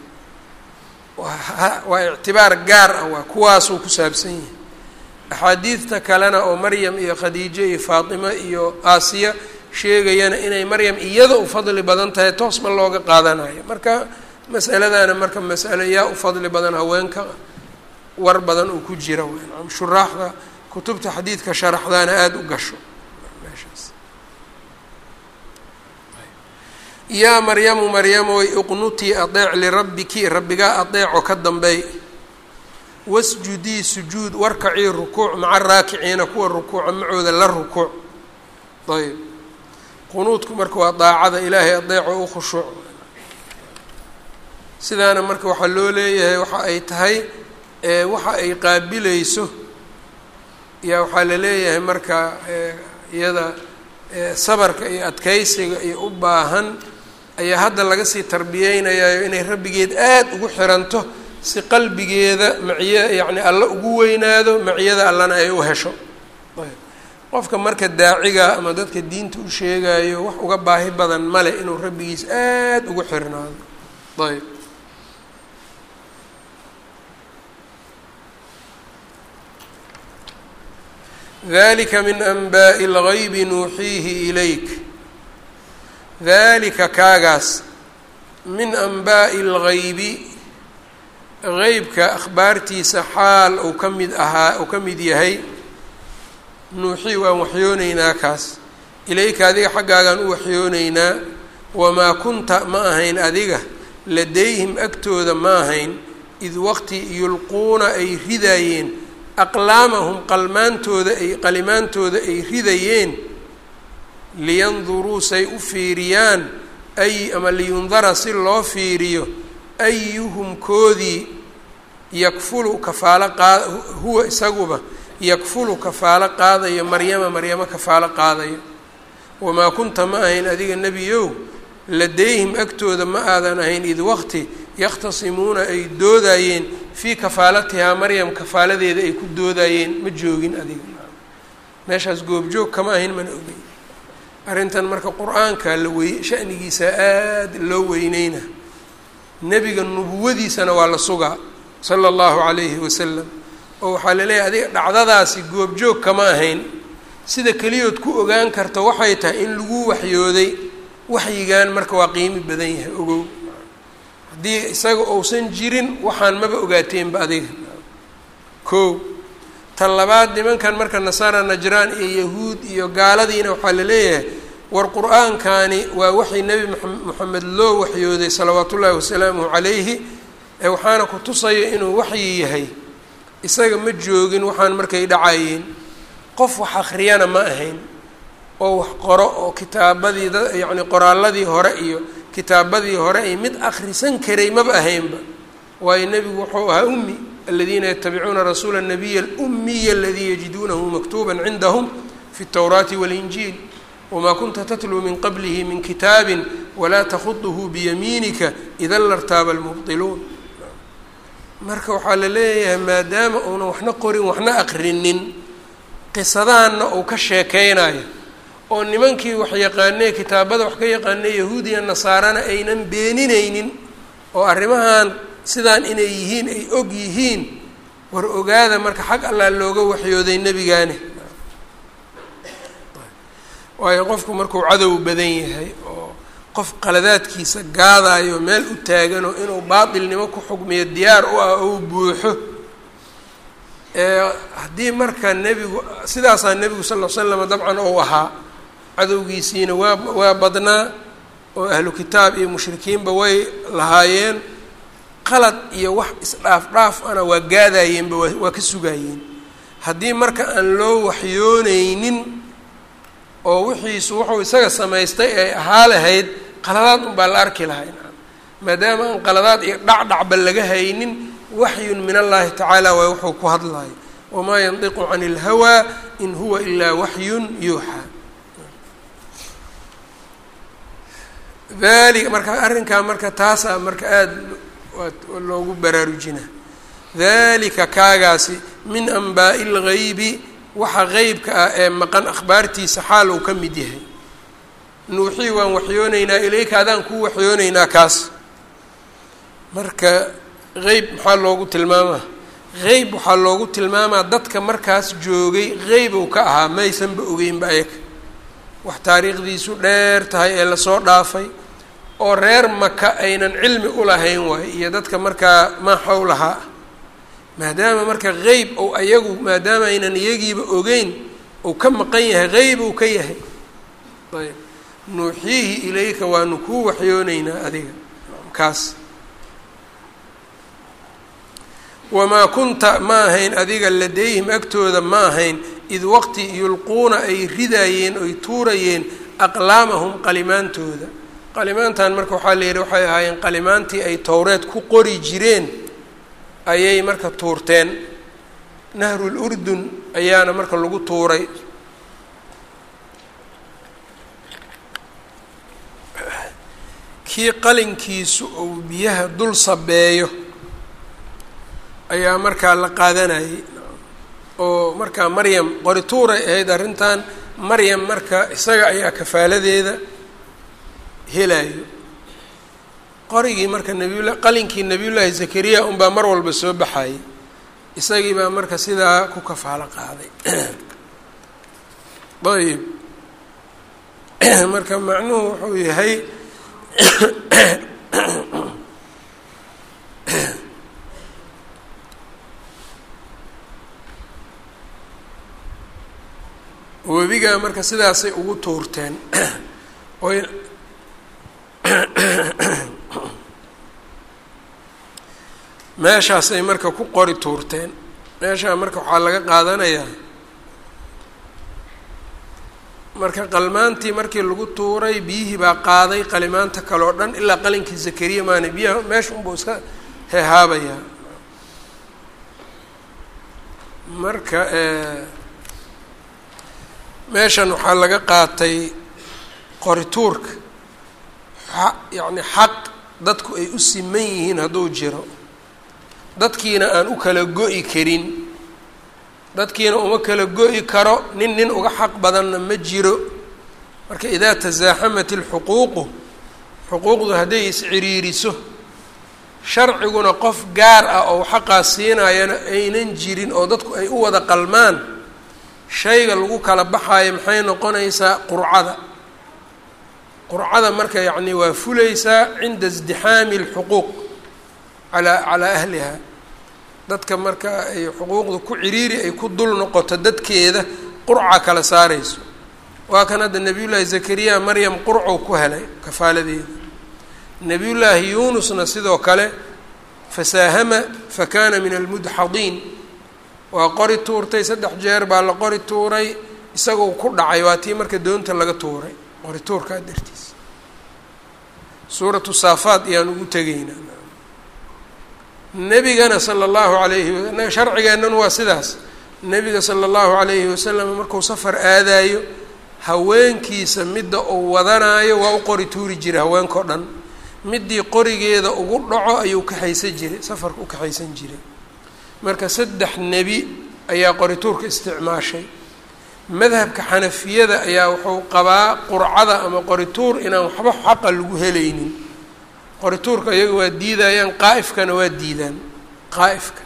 waa ictibaar gaar ah waa kuwaasuu ku saabsan yahay axaadiidta kalena oo maryam iyo khadiijo iyo faatimo iyo aasiya sheegayana inay maryam iyada u fadli badan tahay toos ma looga qaadanayo marka masaladana marka masalo yaa u fadli badan haweenka war badan uu ku jira wn shuraaxda kutubta xadiidka sharaxdaana aada u gasho meeshaas yaa maryamu maryamoy iqnutii adeec lirabbiki rabbigaa adeeco ka dambeey wasjudii sujuud warkacii rukuuc maca raakiciina kuwa rukuuca macooda la rukuuc ayb qunuudku marka waa daacada ilaahay adeeco u khushuuc sidaana marka waxaa loo leeyahay waxa ay tahay waxa ay qaabilayso yaa waxaa la leeyahay marka iyada sabarka iyo adkeysiga iyo u baahan ayaa hadda laga sii tarbiyeynayayo inay rabbigeed aada ugu xiranto si qalbigeeda maciya yacni alla ugu weynaado maciyada allana ay u hesho qofka marka daaciga ama dadka diinta u sheegayo wax uga baahi badan male inuu rabbigiis aada ugu xirnaado ayb dalika min anbaa'i اlgaybi nuuxiihi ilayk dalika kaagaas min anbaa'i اlgaybi qeybka akhbaartiisa xaal uu ka mid ahaa uu ka mid yahay nuuxii waan waxyooneynaa kaas ilayka adiga xaggaagaan u waxyooneynaa wamaa kunta ma ahayn adiga ladayhim agtooda ma ahayn id waqti yulquuna ay ridaayeen aqlaamahum qalmaantooda ay qalimaantooda ay ridayeen liyanduruu say u fiiriyaan ay ama liyundara si loo fiiriyo ayuhum koodii yakfulu kafaalo qaad huwa isaguba yakfulu kafaalo qaadayo maryama maryamo kafaalo qaadayo wamaa kunta ma ahayn adiga nebiyow ladayhim agtooda ma aadan ahayn id waqti yakhtasimuuna ay doodayeen fii kafaalatihaa maryam kafaaladeeda ay ku doodayeen ma joogin adiga meeshaas goobjoog kama ahayn mana ogeyn arrintan marka qur-aanka la wey shanigiisa aada loo weyneyna nebiga nubuwadiisana waa la sugaa sala allahu calayhi wasalam oo waxaa laleeyahay adiga dhacdadaasi goobjoog kama ahayn sida keliyood ku ogaan karta waxay tahay in lagu waxyooday waxyigan marka waa qiimi badan yahay ogow haddii isaga uusan jirin waxaan maba ogaateenba adiga ko tan labaad nimankan marka nasaara najraan iyo yahuud iyo gaaladiina waxaa la leeyahay war qur-aankani waa waxay nebi moxamed loo waxyooday salawaat ullaahi wasalaamuhu calayhi ee waxaana ku tusaya inuu waxyi yahay isaga ma joogin waxaan markay dhacayeen qof wax akhriyana ma ahayn oo wax qoro oo kitaabadii da yacni qoraalladii hore iyo kitaabadii hore ay mid akhrisan karay maba ahaynba waayo nebigu wuxuu ahaa ummi aladiina yatabicuuna rasuula الnabiya اlumiya aladii yajiduunahu maktuba cindahum fi اtowraati waاlinjiil wma kunta tatluu min qablihi min kitaabi walaa takhuduhu biyamiinika ida lartaaba almubdiluun marka waxaa la leeyahay maadaama uunan waxna qorin waxna aqrinin qisadaanna uu ka sheekeynayo oo nimankii wax yaqaanee kitaabada wax ka yaqaanee yahuudiya nasaarana aynan beenineynin oo arrimahan sidaan inay yihiin ay og yihiin war ogaada marka xag allaa looga waxyooday nebigaani waayo qofku markuu cadow badan yahay oo qof qaladaadkiisa gaadayo meel u taaganoo inuu baatilnimo ku xugmiyo diyaar u ah ou buuxo haddii marka nebigu sidaasaa nebigu sal l slam dabcan ou ahaa cadowgiisiina waa waa badnaa oo ahlu kitaab iyo mushrikiinba way lahaayeen qalad iyo wax isdhaaf dhaaf ana waa gaadayeenba waa waa ka sugaayeen haddii marka aan loo waxyooneynin oo wixiisu wuxuu isaga samaystay ay ahaa lahayd qaladaad unbaa la arki lahay maadaama aan qaladaad iyo dhacdhacba laga haynin waxyun min allaahi tacaala waa wuxuu ku hadlayo wamaa yandiqu cani اlhawaa in huwa ilaa waxyun yuuxaa dalika marka arrinkaa marka taasaa marka aada loogu baraarujina dalika kaagaasi min anbaa'i اlgaybi waxa qeybka ah ee maqan akhbaartiisa xaal uu ka mid yahay nuuxii waan waxyooneynaa ilayka adaan kuu waxyooneynaa kaas marka qeyb maxaa loogu tilmaamaa qeyb waxaa loogu tilmaamaa dadka markaas joogay qeyb uu ka ahaa maysanba ogeynba ayaga wax taariikhdiisu dheer tahay ee lasoo dhaafay oo reer maka aynan cilmi ulahayn waayo iyo dadka markaa maa xowlahaa ah maadaama marka qeyb ou ayagu maadaama aynan iyagiiba ogeyn uu ka maqan yahay qeyb uu ka yahay ayb nuuxiihi ilayka waanu kuu waxyooneynaa adiga kaas wamaa kunta ma ahayn adiga ladayhim agtooda ma ahayn id waqti yulquuna ay ridaayeen oy tuurayeen aqlaamahum qalimaantooda qalimaantan marka waxaa la yidhi waxay ahaayeen qalimaantii ay towreed ku qori jireen ayay marka tuurteen nahrul urdun ayaana marka lagu tuuray kii qalinkiisu uu biyaha dul sabeeyo ayaa markaa la qaadanayay oo markaa maryam qori tuuray ahayd arrintan maryam marka isaga ayaa kafaaladeeda helayo qorigii marka nabiyula qalinkii nabiyullaahi zakariya unbaa mar walba soo baxayay isagii baa marka sidaa ku kafaalo qaaday ayb marka macnuhu wuxuu yahay webigaa marka sidaasay ugu tuurteen oy meeshaasay marka ku qori tuurteen meeshaa marka waxaa laga qaadanayaa marka qalmaantii markii lagu tuuray biyihii baa qaaday qalimaanta kale oo dhan ilaa qalinkii zakariya maana biyaha meesha unbuu iska hehaabayaa marka meeshan waxaa laga qaatay qorituurka yacni xaq dadku ay u siman yihiin hadduu jiro dadkiina aan u kala go-i karin dadkiina uma kala go-i karo nin nin uga xaq badanna ma jiro marka idaa tasaaxamat ilxuquuqu xuquuqdu hadday isciriiriso sharciguna qof gaar ah oo xaqaas siinayana aynan jirin oo dadku ay u wada qalmaan shayga lagu kala baxaayo maxay noqonaysaa qurcada qurcada marka yacni waa fulaysaa cinda isdixaami alxuquuq alaa calaa ahliha dadka marka ay xuquuqda ku ciriiri ay ku dul noqoto dadkeeda qurca kala saarayso waa kan hadda nebiyullaahi zakariya maryam qurcuu ku helay kafaaladeeda nebiyullaahi yuunusna sidoo kale fasaahama fakana min almudxadiin waa qori tuurtay saddex jeer baa la qori tuuray isagoo ku dhacay waa tii marka doonta laga tuuray qori tuurkaa dartiis suuratu saafaad ayaan ugu tegaynaa nebigana sala allahu alayhi wa sharcigeennan waa sidaas nebiga sala allahu calayhi wasalam markuu safar aadaayo haweenkiisa midda uu wadanaayo waa u qori tuuri jiray haweenkao dhan middii qorigeeda ugu dhaco ayuu kaxaysan jiray safarka u kaxaysan jiray marka saddex nebi ayaa qorituurka isticmaashay madhabka xanafiyada ayaa wuxuu qabaa qurcada ama qorituur inaan waxba xaqa lagu helaynin qorituurka iyaga waa diidayaan qaa'ifkana waa diidaan qaa'ifka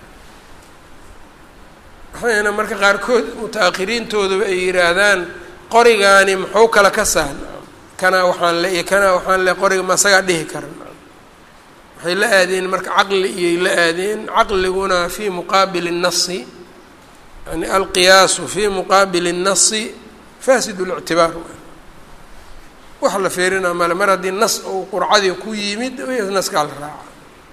waxayna marka qaarkood muta-akhiriintooduba ay yidhaahdaan qorigaani muxuu kala ka sahn kanaa waxaan le iyo kanaa waxaan le qoriga ma asagaa dhihi karan waxay la aadeen marka caqli iyay la aadeen caqliguna fii muqaabili الnasi yani alqiyaasu fii muqaabili الnasi fasid اlictibaar wax la feerinaa male mar haddii nas uu qurcadii ku yimid naskaa la raaca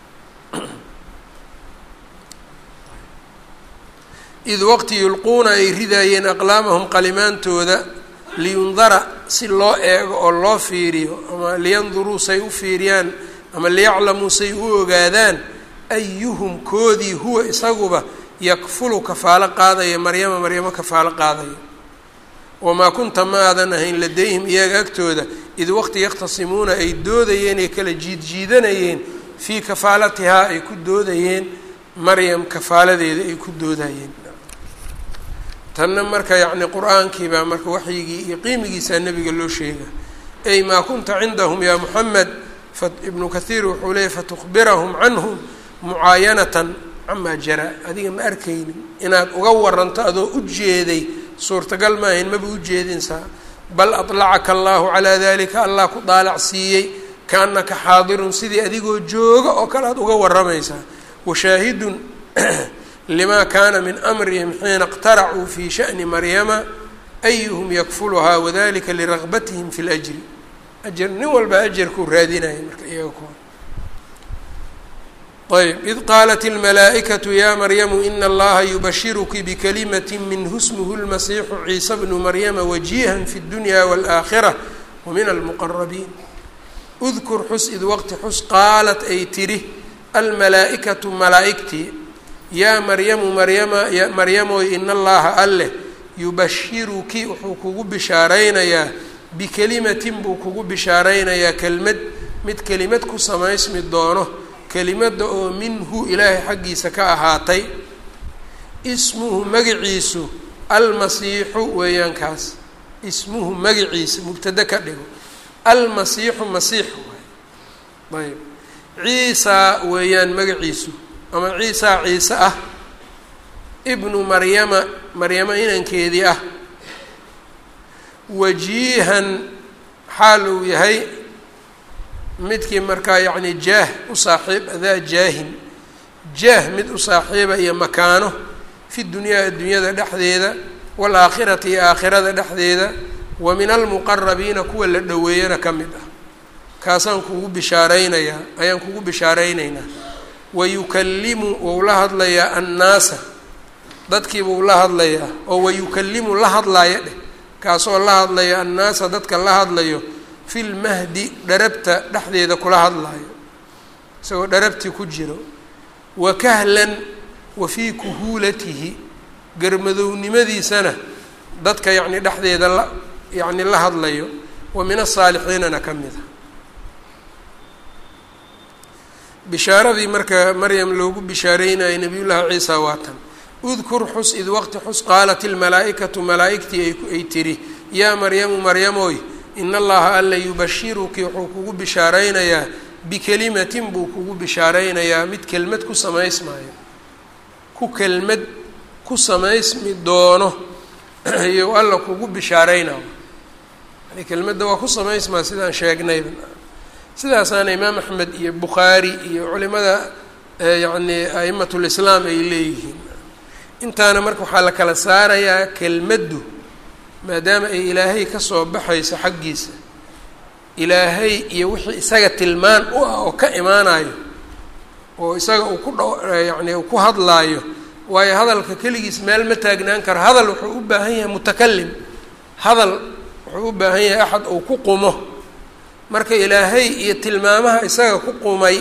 id waqti yulquuna ay ridaayeen aqlaamahum qalimaantooda liyundara si loo eego oo loo fiiriyo ama liyanduruu say u fiiriyaan ama liyaclamuu say u ogaadaan ayuhum koodii huwa isaguba yakfulu kafaalo qaadaya maryama maryamo kafaalo qaadaya wamaa kunta ma aadan ahayn ladayhim iyaga agtooda id waqti yakhtasimuuna ay doodayeen ay kala jiidjiidanayeen fii kafaalatihaa ay ku doodayeen maryam kafaaladeeda ay ku doodayeen tanna marka yacni qur-aankii baa marka waxyigii iyo qiimigiisaa nebiga loo sheega ay maa kunta cindahum yaa muxamed ibnu kathiir wuxuu leeyay fatukhbirahum canhum mucaayanatan camaa jara adiga ma arkaynin inaad uga waranto adoo u jeeday suurtagal maahayn maba u jeedinsaa bal aطlacaka allahu calaa dalika allah ku daalac siiyey kaanaka xaadirun sidii adigoo jooga oo kale aad uga waramaysaa washaahidun lima kaana min amrihim xiina اqtaracuu fi shaأni maryama ayuhum yakfuluhaa wadalika liragbatihim fi اljri ajar nin walba ajarkuu raadinaya marka iyaga kuwa ayb id qaalat اlmalaa'ikaةu ya maryamu ina allaha yubashiruki bikalimati minhu smuhu اlmasiixu ciisa bnu maryama wajihan fi اdunya wاlآakhirة wamin almuqarabiin udkur xus id waqti xus qaalat ay tidhi almalaa'ikatu malaa'igtii yaa maryamu maryama maryamoy ina allaha alleh yubashiruki wuxuu kugu bishaaraynayaa bikelimatin buu kugu bishaaraynayaa kelmad mid kelimad ku samaysmi doono kelimadda oo minhu ilaahay xaggiisa ka ahaatay ismuhu magaciisu almasiixu weeyaan kaas ismuhu magaciisa mubtade ka dhigo almasiixu masiix waay ayb ciisaa weeyaan magaciisu ama ciisaa ciise ah ibnu maryama maryamo inankeedii ah wajiihan xaal uu yahay midkii markaa yacni jaah u saaxiib adaa jaahin jaah mid u saaxiiba iyo makaano fi dunyaa addunyada dhexdeeda waalaakhirati iyo aakhirada dhexdeeda wa min almuqarabiina kuwa la dhoweeyana ka mid ah kaasaan kugu bishaaraynayaa ayaan kugu bishaaraynaynaa wayukallimu wou la hadlayaa annaasa dadkiibuu la hadlayaa oo wayukallimu la hadlaaya dheh kaasoo la hadlaya annaasa dadka la hadlayo fi lmahdi dharabta dhexdeeda kula hadlaayo isagoo dharabtii ku jiro wa kahlan wa fii kuhuulatihi garmadownimadiisana dadka yacni dhexdeeda la yacni la hadlayo wa min asaalixiinana ka mid a bishaaradii marka maryam loogu bishaareynayo nabiyullaahi ciisa waa tan udkur xus id waqti xus qaalat ilmalaa'ikatu malaa'igtii ay tiri yaa maryamu maryamoy in allaha alla yubashiruki wuxuu kugu bishaaraynayaa bikelimatin buu kugu bishaaraynayaa mid kelmad ku samaysmaayo ku kelmad ku samaysmi doono iyo alla kugu bishaaraynayo yani kelmadda waa ku samaysmaa sidaan sheegnayba sidaasaana imaam axmed iyo bukhaari iyo culimada yacni a'imat lislaam ay leeyihiin intaana marka waxaa la kala saarayaa kelmaddu maadaama ay ilaahay ka soo baxayso xaggiisa ilaahay iyo wixii isaga tilmaan u ah oo ka imaanayo oo isaga uu ku dha yacni uu ku hadlaayo waayo hadalka keligiis meel ma taagnaan karo hadal wuxuu u baahan yahay mutakalim hadal wuxuu u baahan yahay axad uu ku qumo marka ilaahay iyo tilmaamaha isaga ku qumay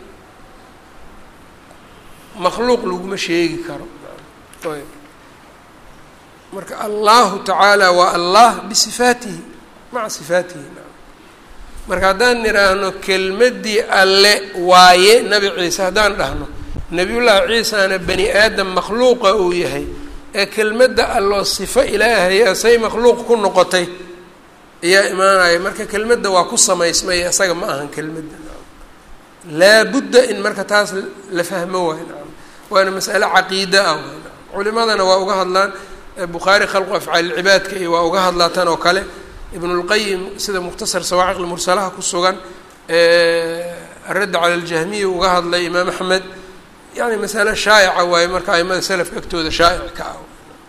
makhluuq laguma sheegi karo ayb marka allahu tacaala waa allah bisifaatihi maca sifaatihi marka haddaan nidhaahno kelmaddii alle waaye nebi ciise haddaan dhahno nebiyullaahi ciisana bani aadam makhluuqa uu yahay ee kelmadda alloo sifo ilaahay asay makhluuq ku noqotay ayaa imaanaya marka kelmadda waa ku samaysmay isaga ma ahan kelmadda laabudda in marka taas la fahmo waay nacam waana mas'ale caqiida ah waay nacam culimadana waa uga hadlaan bukhaari khalqu afcaal ilcibaadka iyo waa uga hadlaa tan oo kale ibnulqayim sida mukhtasar sawaaciq lmursalaha ku sugan aradda cala aljahmiya uga hadlay imaam axmed yani masale shaa'ica waaye marka aimada selafka agtooda shaa'ic ka ah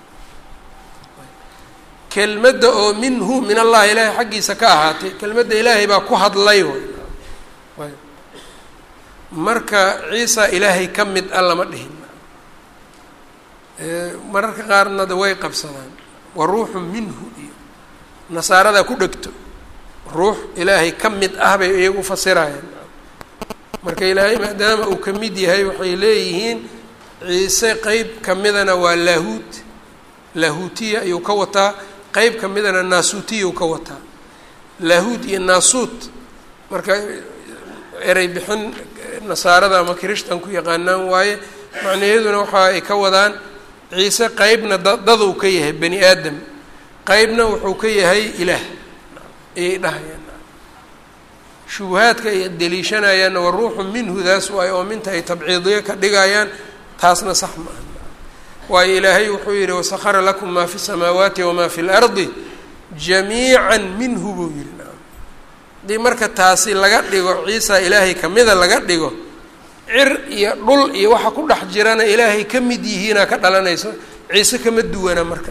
kelmadda oo minhu min allahi ilaahay xaggiisa ka ahaatay kelmadda ilaahay baa ku hadlay way marka ciisa ilaahay ka mid a lama dhihin mararka qaarna da way qabsadaan wa ruuxu minhu iyo nasaarada ku dhegto ruux ilaahay ka mid ah bay iyagu fasirayaan marka ilaahay maadaama uu ka mid yahay waxay leeyihiin ciise qeyb ka midana waa laahuut laahuutiya ayuu ka wataa qeyb ka midana naasuutiya uu ka wataa laahuut iyo naasuut marka erey bixin nasaarada ama kirishtanku yaqaanaan waaye macnayaduna waxa ay ka wadaan ciise qeybna daduu ka yahay bani aadam qeybna wuxuu ka yahay ilaah ayay dhahayaan shubuhaadka ay deliishanayaanna wa ruuxu minhu daas waay oo minta ay tabciidiyo ka dhigayaan taasna sax ma aha waayo ilaahay wuxuu yihi wasakara lakum maa fi samaawaati wamaa fi lardi jamiica minhu buu yihi haddii marka taasi laga dhigo ciisa ilaahay kamida laga dhigo cir iyo dhul iyo waxa ku dhex jirana ilaahay ka mid yihiinaa ka dhalanayso ciise kama duwana marka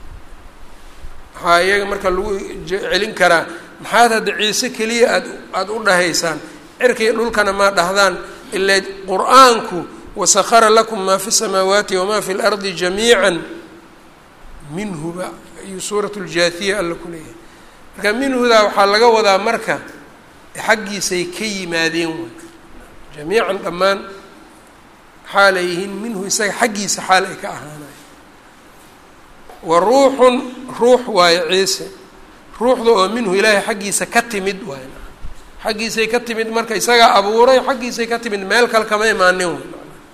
waxaa iyaga marka lagu celin karaa maxaad hadda ciise keliya aad aada u dhahaysaan cirkii dhulkana maa dhahdaan ilaa qur-aanku wasakara lakum maa fi samaawaati wamaa fi lardi jamiica minhuba ayuu suurat ljaathiya alla ku leeyahay marka minhudaa waxaa laga wadaa marka xaggiisay ka yimaadeen way jamiican dhammaan xaal ay yihiin minhu isaga xaggiisa xaal ay ka ahaanayo wa ruuxun ruux waayo ciise ruuxda oo minhu ilaahay xaggiisa ka timid waay xaggiisay ka timid marka isagaa abuuray xaggiisay ka timid meel kale kama imaanin way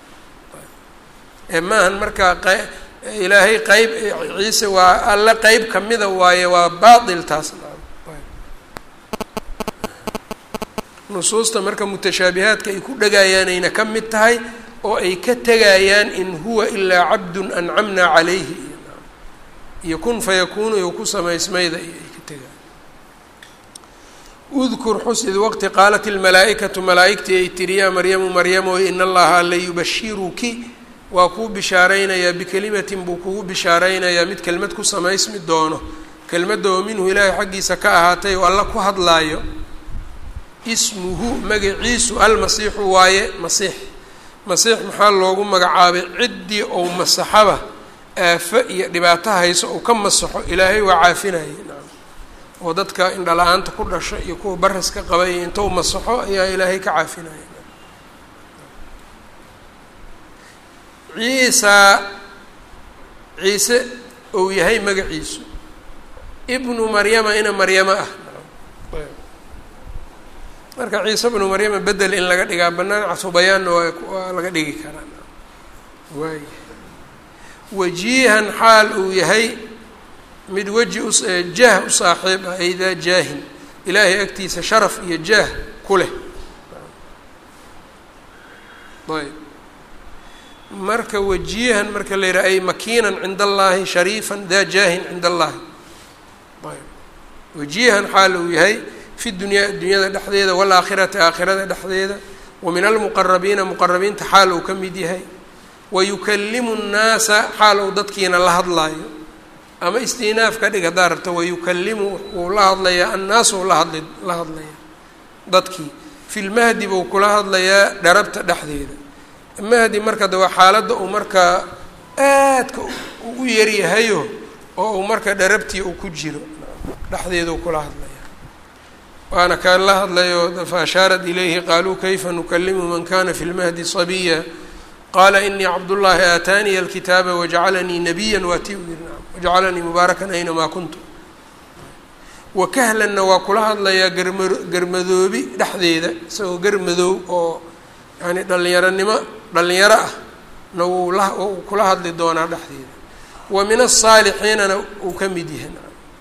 ee maahan marka q ilaahay qeyb ciise waa alle qeyb kamida waaye waa baatil taas nusuusta marka mutashaabihaadka ay ku dhagayaanayna ka mid tahay oo ay ka tegayaan in huwa ilaa cabdun ancamna calayhi iyo kun fayakuunu iyo ku samaysmayda iyo ay ka tegayaan udkur xus id waqti qaalat ilmalaa-ikatu malaa-igtii ay tiri yaa maryamu maryamo ina allaha alla yubashiruki waa kuu bishaaraynayaa bikelimatin buu kugu bishaaraynayaa mid kelmad ku samaysmi doono kelmadda oo minhu ilaahay xaggiisa ka ahaatay oo alla ku hadlaayo ismuhu magaciisu almasiixu waaye masiix masiix maxaa loogu magacaabay ciddii ou masaxaba aafo iyo dhibaato hayso ou ka masaxo ilaahay waa caafinayay nacam oo dadka indhala-aanta ku dhasho iyo kuwa baraska qaba iyo intou masaxo ayaa ilaahay ka caafinaya ciisa ciise ou yahay magaciisu ibnu maryama ina maryamo ah marka ciise bnu maryama bedel in laga dhigaa banaan casubayaanna waa waa laga dhigi karaa waay wajiihan xaal uu yahay mid weji u jaah u saaxiib ah aydaa jaahin ilaahay agtiisa sharaf iyo jaah ku leh ayb marka wajiihan marka la yidhaha ay makiinan cinda allaahi shariifan daa jaahin cinda allaahi ayb wajiihan xaal uu yahay fi dunyaa dunyada dhexdeeda waalaakhirati aakhirada dhexdeeda wa min almuqarabiina muqarabiinta xaal uu ka mid yahay wa yukalimu nnaasa xaal uu dadkiina la hadlaayo ama istinaaf ka dhig haddaa rabto wayukalimu wuu la hadlayaa annaasu la hadli la hadlaya dadkii fi lmahdi buu kula hadlayaa dharabta dhexdeeda mahdi marka de waa xaaladda uu markaa aadka u yaryahayo oo uu marka dharabtii uu ku jiro dhexdeeduu kula hadlaya waana kaan la hadlayo fa ashaarat ilayhi qaaluu kayfa nukalimu man kana fi lmahdi sabiya qaala inii cabdullaahi aataaniya alkitaaba wajacalanii nabiya waa ti u yiri naam wajacalanii mubaarakan aynamaa kuntu wakahlanna waa kula hadlayaa garma garmadoobi dhexdeeda isagoo garmadoob oo yani dhalinyaronimo dhalinyaro ah na wuu la uu kula hadli doonaa dhexdeeda wa min asaalixiinana uu ka mid yahay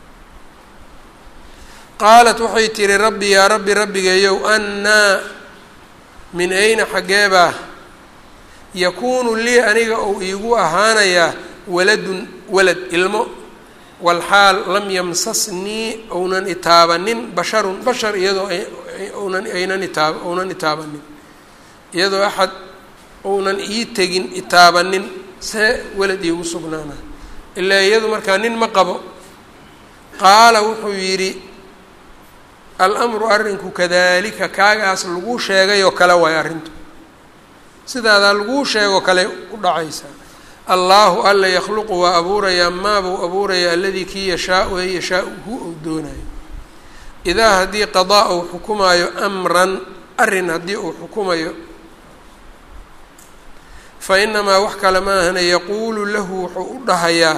qaalat waxay tihi rabbi yaa rabbi rabbigayow annaa min ayna xaggeebaa yakuunu lii aniga ou iigu ahaanayaa waladun walad ilmo walxaal lam yamsasnii ounan itaabanin basharun bashar iyadoo ounan aynan itaab ounan itaabanin iyadoo axad ounan ii tegin itaabanin see walad iigu sugnaana ilaa iyadu markaa nin ma qabo qaala wuxuu yidhi almru arrinku kadalika kaagaas laguu sheegay oo kale waay arrintu sidaadaa laguu sheegoo kale u dhacaysaa allaahu alla yakhluqu waa abuurayaa maabuu abuurayaa aladii kii yashaau ee yashaau hu ou doonayo idaa haddii qadaa uu xukumaayo amran arrin haddii uu xukumayo fa inamaa wax kale ma ahana yaquulu lahu wuxuu u dhahayaa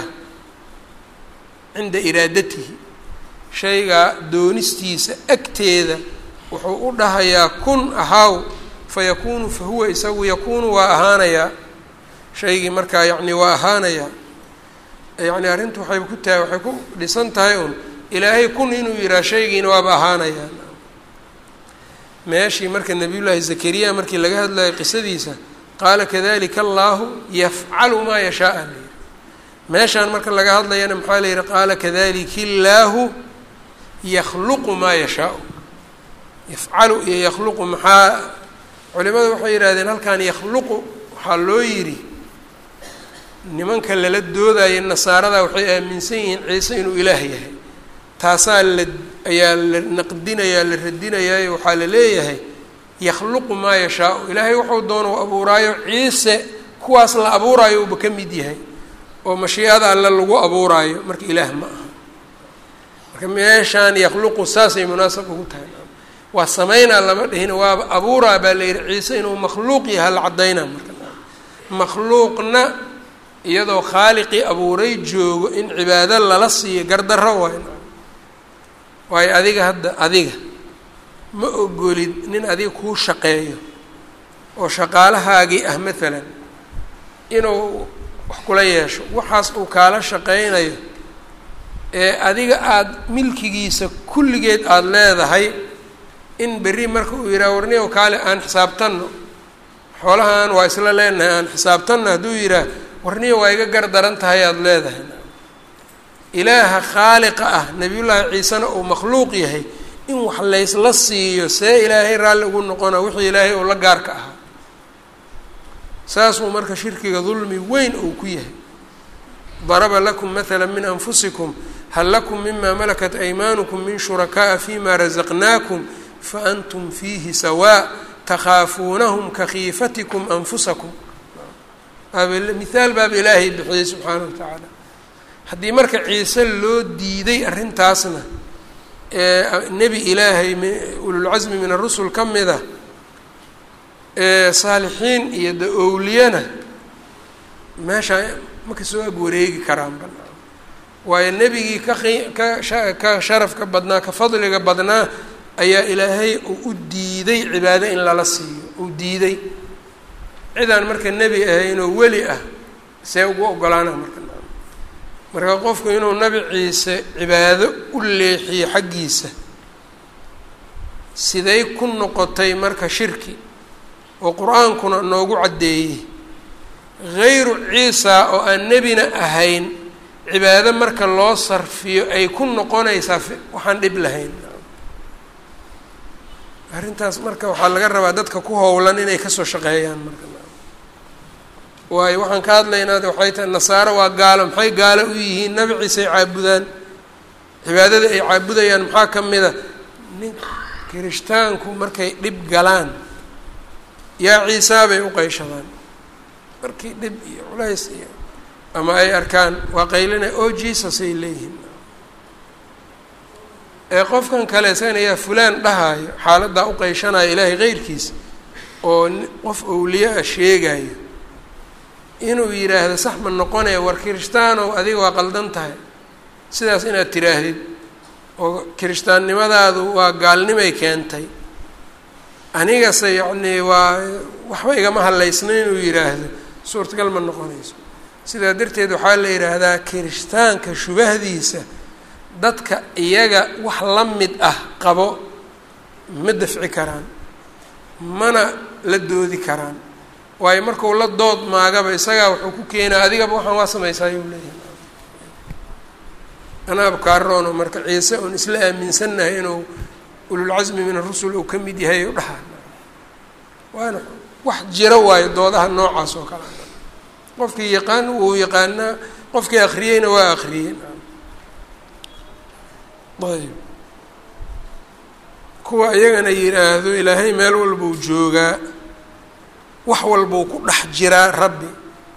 cinda iraadatihi shayga doonistiisa agteeda wuxuu u dhahayaa kun ahaaw fayakuunu fa huwa isagu yakuunu waa ahaanayaa shaygii markaa yacni waa ahaanayaa yacni arrintu waxay ku tahay waxay ku dhisan tahay un ilaahay kun inuu yihaha shaygiina waaba ahaanayaa meeshii marka nabiyullaahi zakariya markii laga hadlayo qisadiisa qaala kadalika allaahu yafcalu maa yashaaa la yihi meeshaan marka laga hadlayana maxaa la yihi qaala kadalika illaahu yakhluqu maa yashaau yafcalu iyo yakhluqu maxaa culimadu waxay yidhahdeen halkan yakhluqu waxaa loo yidhi nimanka lala doodaya nasaarada waxay aaminsan yihiin ciise inuu ilaah yahay taasaa la ayaa la naqdinayaa la radinayaa waxaa la leeyahay yakhluqu maa yashaau ilaahay wuxuu doona u abuuraayo ciise kuwaas la abuuraayo uba ka mid yahay oo mashiicada alle lagu abuuraayo marka ilaah ma aha marka meeshaan yakhluqu saasay munaasab ugu tahay waa sameynaa lama dhihin waaba abuuraa baa la yihi ciise inuu makhluuq yaha la caddaynaa marka makhluuqna iyadoo khaaliqii abuuray joogo in cibaado lala siiyo gardarro waay waayo adiga hadda adiga ma ogolid nin adiga kuu shaqeeyo oo shaqaalahaagii ah maalan inuu wax kula yeesho waxaas uu kaala shaqeynayo ee adiga aada milkigiisa kulligeed aada leedahay in berri marka uu yidhaha warniyow kaale aan xisaabtanno xoolahan waa isla leenahay aan xisaabtanno hadduu yidhaah warniyo waa iga gar daran tahay aada leedahay ilaaha khaaliqa ah nebiyullaahi ciisena uu makhluuq yahay in wax laysla siiyo see ilaahay raalli ugu noqona wixii ilaahay uu la gaarka ahaa saasuu marka shirkiga dulmi weyn uu ku yahay daraba lakum mahala min anfusikum hal lakum mima malakat aymaanukum min shuraka'a fima razaqnaakum faantum fiihi sawaa takhaafuunahum kakhiifatikum anfusakum mihaal baaba ilaahay bixiyey subxaanahu wa tacaala haddii marka ciise loo diiday arrintaasna ee nebi ilaahay ululcasmi min arusul ka mid a ee saalixiin iyo da owliyana meesha ma kasoo ag wareegi karaan ba waayo nebigii ka ka ka sharafka badnaa ka fadliga badnaa ayaa ilaahay uu u diiday cibaado in lala siiyo uu diiday cidaan marka nebi ahaynoo weli ah see ugu ogolaana marka marka qofku inuu nabi ciise cibaado u leexiyo xaggiisa siday ku noqotay marka shirki oo qur-aankuna noogu caddeeyey hayru ciisa oo aan nebina ahayn cibaado marka loo sarfiyo ay ku noqonaysaa waxaan dhib lahayn arrintaas marka waxaa laga rabaa dadka ku howlan inay kasoo shaqeeyaan marka waayo waxaan ka hadlaynaa waxay tahay nasaaro waa gaalo maxay gaalo u yihiin nabi ciise ay caabudaan cibaadada ay caabudayaan maxaa ka mid a nin kirishtaanku markay dhib galaan yaa ciisaa bay u qayshadaan markii dhib iyo culays iyo ama ay arkaan waa qaylina o jesus ay leeyihiin ee qofkan kale isagana yaa fulaan dhahaayo xaaladdaa u qayshanayo ilaahay keyrkiisa oo qof owliye a sheegayo inuu yidhaahdo sax ma noqonaya war kirishtaanow adiga waa qaldan tahay sidaas inaad tiraahdid oo kirishtaannimadaadu waa gaalnimay keentay anigase yacnii waa waxba igama hadlaysna inuu yidhaahdo suurtagal ma noqonayso sidaa darteed waxaa la yidhaahdaa kirishtaanka shubahdiisa dadka iyaga wax la mid ah qabo ma dafci karaan mana la doodi karaan waayo marku la dood maagaba isagaa wuxuu ku keenaa adigaba waxaan waa samaysaa ayuu leeyahay anaaba kaaroono marka ciise oon isla aaminsannahay inuu ululcasmi min arusul uu ka mid yahay u dhahaa waana wax jiro waayo doodaha noocaas oo kale qofkii yaqaan wuu yaqaanaa qofkii akriyeyna waa akriyey ayb kuwa iyagana yidhaahdo ilaahay meel walbuu joogaa wax walbuu ku dhex jiraa rabbi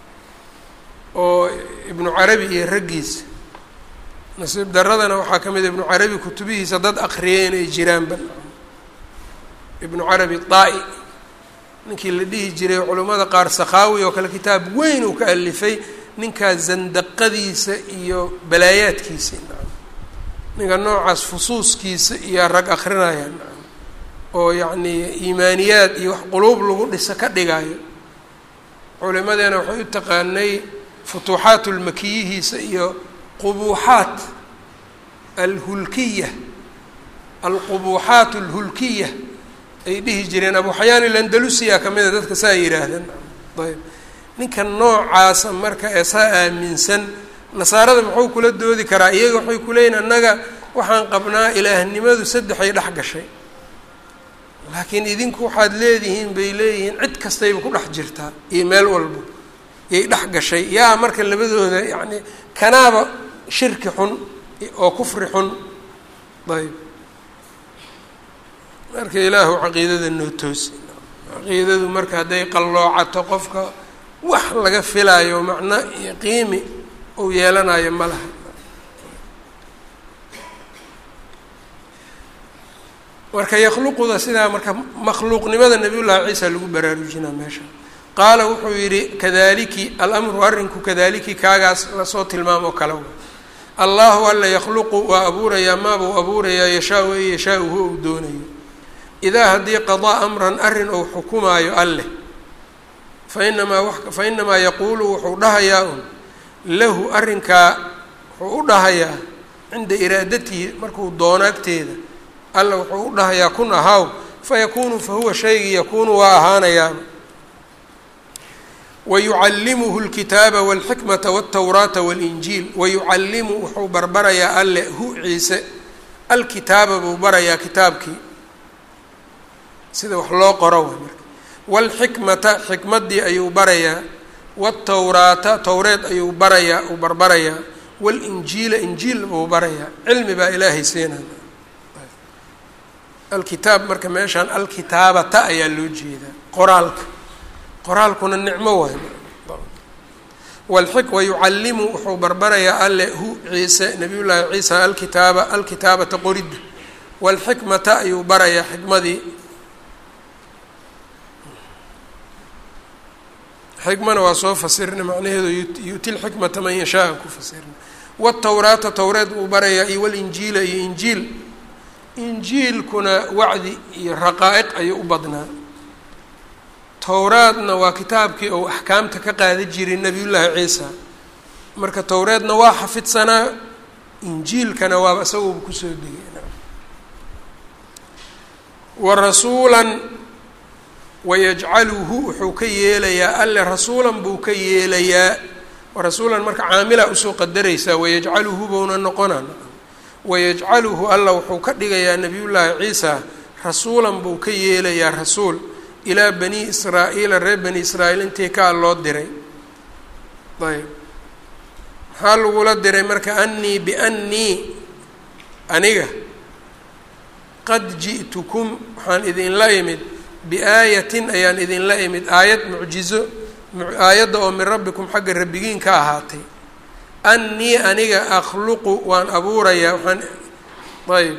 oo ibnu carabi iyo raggiisa nasiib daradana waxaa ka mid a ibnu carabi kutubihiisa dad akriyay inay jiraan bal ibnu carabi daa-i ninkii la dhihi jiray culimmada qaar sakhaawi oo kale kitaab weyn uu ka alifay ninkaas zandaqadiisa iyo balaayaadkiisa ninka noocaas fusuuskiisa iyo rag akrinaya oo yacnii iimaaniyaad iyo wax quluub lagu dhisa ka dhigayo culimadeena waxay u taqaanay futuuxaat ulmakiyihiisa iyo qubuuxaat alhulkiya alqubuuxaat alhulkiya ay dhihi jireen abu xayaan ilandalusiya ka mida dadka saa yidhaahdeen ayb ninka noocaasa marka ee saa aaminsan nasaarada muxuu kula doodi karaa iyaga waxay kuleeyihin annaga waxaan qabnaa ilaahnimadu saddexay dhex gashay laakiin idinku waxaad leedihiin bay leeyihiin cid kastayba ku dhex jirtaa iyo meel walba yay dhex gashay yaa marka labadooda yacni kanaaba shirki xun oo kufri xun ayb marka ilaahu caqiidada noo toosi caqiidadu marka hadday qalloocato qofka wax laga filaayo macno iyo qiimi uu yeelanayo ma laha marka yakhluquda sidaa marka makhluuqnimada nabiy llaahi ciisa lagu baraarujinaa meesha qaala wuxuu yidhi kadaliki alamru arrinku kadaliki kaagaas lasoo tilmaamo kale allahu alla yakhluqu waa abuurayaa maabuu abuurayaa yashaa-u e yashaa-u hu ou doonayo idaa haddii qadaa amran arrin ou xukumaayo alleh fainamaa fa inamaa yaquulu wuxuu dhahayaa un lahu arrinkaa wuxuu u dhahayaa cinda iraadatihi markuu doono agteeda alla wuxuu u dhahayaa kun ahaaw fayakuunu fahuwa shaygii yakuunu waa ahaanayaaba wayucallimuhu lkitaaba walxikmata waltawraata walinjiil wayucallimu wuxuu barbarayaa alle hu ciise alkitaaba buu barayaa kitaabkii sida wax loo qoro way marka waalxikmata xikmaddii ayuu barayaa waaltawraata towreed ayuu barayaa uu barbarayaa waalinjiila injiil buu barayaa cilmi baa ilaahay siinaya alkitaab marka meeshaan alkitaabata ayaa loo jeedaa qoraalka qoraalkuna nicmo waay walxik wayucallimu wuxuu barbarayaa alle hu ciise nabiy llaahi ciisa alkitaaba alkitaabata qoridda waalxikmata ayuu barayaa xikmadii xikmana waa soo fasirna macnaheedu yu'ti lxikmata man yashaa ku fasirna watawraata towreed buu barayaa iyo walinjiila iyo injiil injiilkuna wacdi iyo raqaa'iq ayuu u badnaa towraadna waa kitaabkii ou axkaamta ka qaada jiray nebiyullaahi ciisa marka towreedna waa xafidsanaa injiilkana waaba isaguuba kusoo degay wa rasuulan wayajcaluhu wuxuu ka yeelayaa alle rasuulan buu ka yeelayaa rasuulan marka caamilaa usoo qadaraysaa wayajcaluhu bouna noqona wayajcaluhu alla wuxuu ka dhigayaa nebiyullaahi ciisa rasuulan buu ka yeelayaa rasuul ilaa bani israa'iila reer bani israa'iil intii kaa loo diray ayb maxaa lagula diray marka annii biannii aniga qad ji'tukum waxaan idinla imid biaayatin ayaan idinla imid aayad mucjizo aayadda oo min rabbikum xagga rabbigiin ka ahaatay annii aniga akhluqu waan abuurayaa waxaan ayb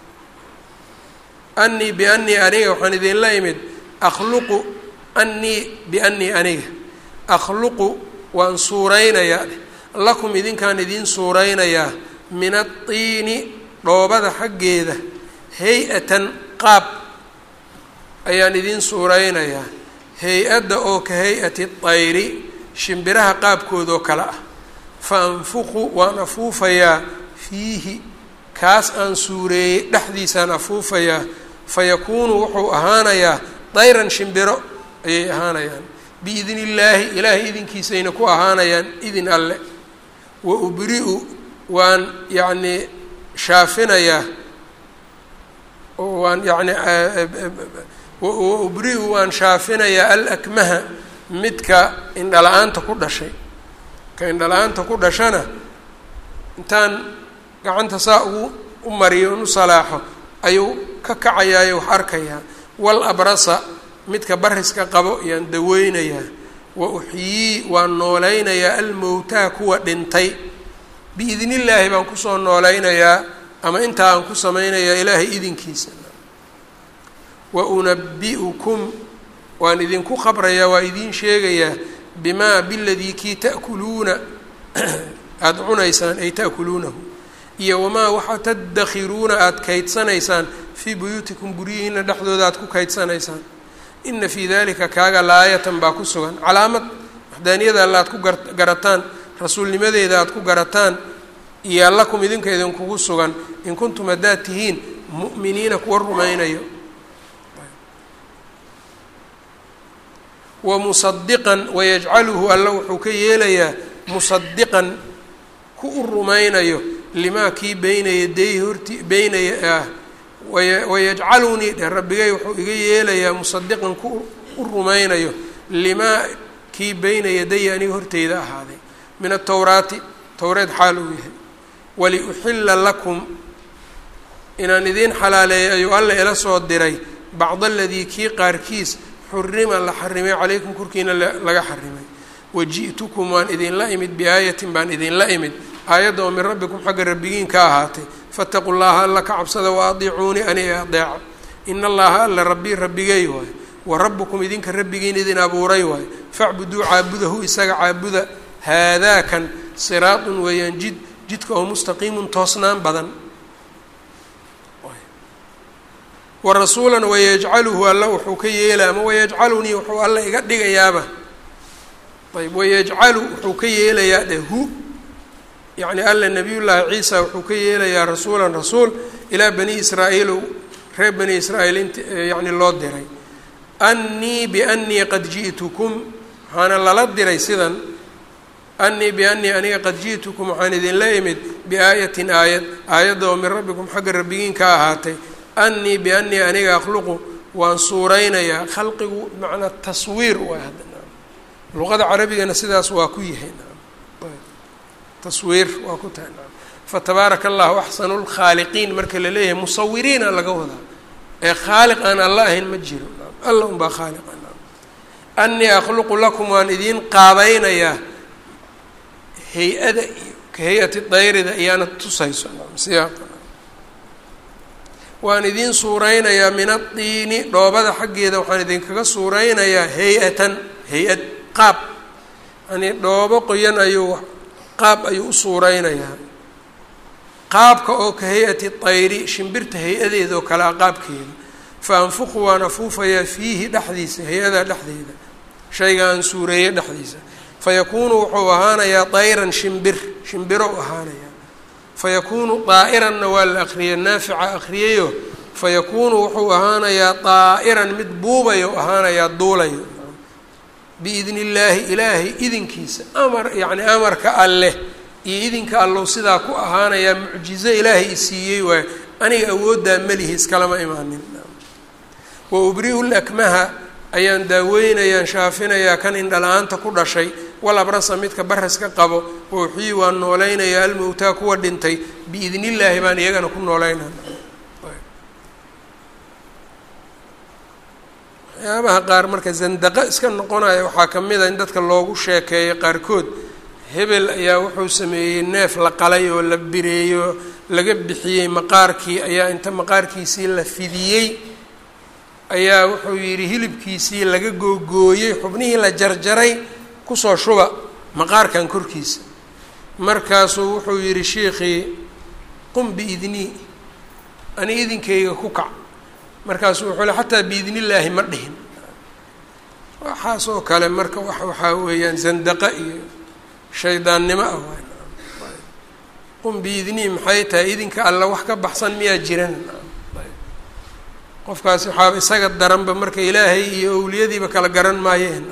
annii biannii aniga waxaan idinla imid akhluqu annii biannii aniga akhluqu waan suuraynayaa lakum idinkaan idiin suuraynayaa min adtiini dhoobada xaggeeda hay-atan qaab ayaan idiin suuraynayaa hay-adda oo ka hay-ati tayri shimbiraha qaabkoodoo kale ah fa anfuqu waan afuufayaa fiihi kaas aan suureeyey dhexdiisaan afuufayaa fa yakuunu wuxuu ahaanayaa dayran shimbiro ayay ahaanayaan biidn illaahi ilaahay idinkiisayna ku ahaanayaan idin alle wa ubri-u waan yacnii shaafinayaa oo waan yacni wa ubri-u waan shaafinayaa alakmaha midka indhala-aanta ku dhashay ka indhala-aanta ku dhashana intaan gacanta saa ugu u mariyo un u salaaxo ayuu ka kacayaayo wax arkayaa wal abrasa midka bariska qabo yaan daweynayaa wa uxyii waan noolaynayaa almowtaa kuwa dhintay biidn illaahi baan kusoo noolaynayaa ama intaa aan ku samaynayaa ilaahay idinkiisa wa unabi-ukum waan idinku khabrayaa waa idiin sheegayaa bimaa biladii kii ta'kuluuna aada cunaysaan ay ta'kuluunahu iyo wamaa waxa tadakhiruuna aada kaydsanaysaan fii buyuutikum guryihiina dhexdooda aada ku kaydsanaysaan ina fii dalika kaaga laayatan baa ku sugan calaamad waxdaaniyada alla aad ku garataan rasuulnimadeeda aada ku garataan iyo allakum idinka idinkugu sugan in kuntum haddaad tihiin mu'miniina kuwa rumaynayo wa musadiqan wayajcaluhu alla wuxuu ka yeelayaa musadiqan ku u rumaynayo limaa kii beyna yaday horti beynaya ah wayajcalunii dhe rabbigay wuxuu iga yeelayaa musadiqan ku u rumaynayo limaa kii beyna yadaya aniga horteyda ahaaday min atowraati towreed xaal uu yahay waliuxilla lakum inaan idiin xalaaleeyay ayuu alla ila soo diray bacd aladii kii qaarkiis xurima la xarimay calaykum korkiina laga xarimay waji'tukum waan idinla imid biaayatin baan idinla imid aayadda oo min rabbikum xagga rabbigiin ka ahaatay faataquu llaha alla ka cabsada wa adiicuunii aniga adeeca ina allaha alla rabbii rabbigay waayo wa rabbukum idinka rabbigiin idin abuuray waayo facbuduu caabudahu isaga caabuda haadaakan siraatun weeyaan jid jidka oo mustaqiimun toosnaan badan wa rasuulan wayajcaluhu alla wuxuu ka yeela ama wayajcalunii wuxuu alla iga dhigayaaba ayb wayajcalu wuxuu ka yeelayaa dhe hu yacni alla nabiyullaahi ciisa wuxuu ka yeelayaa rasuulan rasuul ilaa bani israa'iil reer bani israa'iil int yacni loo diray annii biannii qad ji'tukum waxaana lala diray sidan annii biannii aniga qad ji'tukum waxaan idinla imid biaayatin aayad aayadda oo min rabbikum xagga rabbigiin ka ahaatay annii biannii aniga akhluqu waan suuraynayaa khalqigu macnaa taswiir waay hadda luqada carabigana sidaas waa ku yahay taswiir waa ku tahay fatabaaraka allahu axsanu lkhaaliqiin marka la leeyahay musawiriina laga wadaa ee khaaliq aan alla ahayn ma jiro alla unbaa khaaliqa annii akhluqu lakum waan idiin qaabaynayaa hay-ada iyo ka hay-ati dayrida iyaana tusayso siyaaqa waan idiin suuraynayaa min adiini dhoobada xaggeeda waxaan idinkaga suuraynayaa hay-atan hay-ad qaab yani dhoobo qoyan ayuu qaab ayuu u suuraynayaa qaabka oo ka hay-ati tayri shimbirta hay-adeeda oo kale a qaabkeeda fa anfuqu waan afuufayaa fiihi dhexdiisa hay-adaa dhexdeeda shayga aan suureeye dhexdiisa fayakuunu wuxuu ahaanayaa dayran shimbir shimbiro ahaanayaa fayakuunu daa'iranna waa la akriyay naafica akriyayo fayakuunu wuxuu ahaanayaa daa'iran mid buubayo ahaanayaa duulayo biidni illaahi ilaahay idinkiisa amar yacni amarka alleh iyo idinka allow sidaa ku ahaanayaa mucjizo ilaahay isiiyey waayo aniga awooddaa melihi iskalama imaanin wa ubri'u lakmaha ayaan daaweynayaan shaafinayaa kan indhala-aanta ku dhashay wal abrasa midka baraska qabo wauxii waan noolaynayaa almowtaa kuwa dhintay biidni illaahi baan iyagana ku nooleynana waxyaabaha qaar marka zandaqo iska noqonaya waxaa ka mid a in dadka loogu sheekeeyo qaarkood hebel ayaa wuxuu sameeyey neef la qalay oo la bireeyo laga bixiyey maqaarkii ayaa inta maqaarkiisii la fidiyey ayaa wuxuu yidhi hilibkiisii laga googooyey xubnihii la jarjaray kusoo shuba maqaarkan korkiisa markaasuu wuxuu yidhi shiikhii qum biidnii ani idinkayga ku kac markaasuu wuxuu le xataa biidni illaahi ma dhihin waxaasoo kale marka wa waxaa weeyaan zandaqa iyo shaydaannimo ah waay qum biidnii maxay tahay idinka alla wax ka baxsan miyaa jiran qofkaasi waxaaba isaga daranba marka ilaahay iyo owliyadiiba kala garan maayeen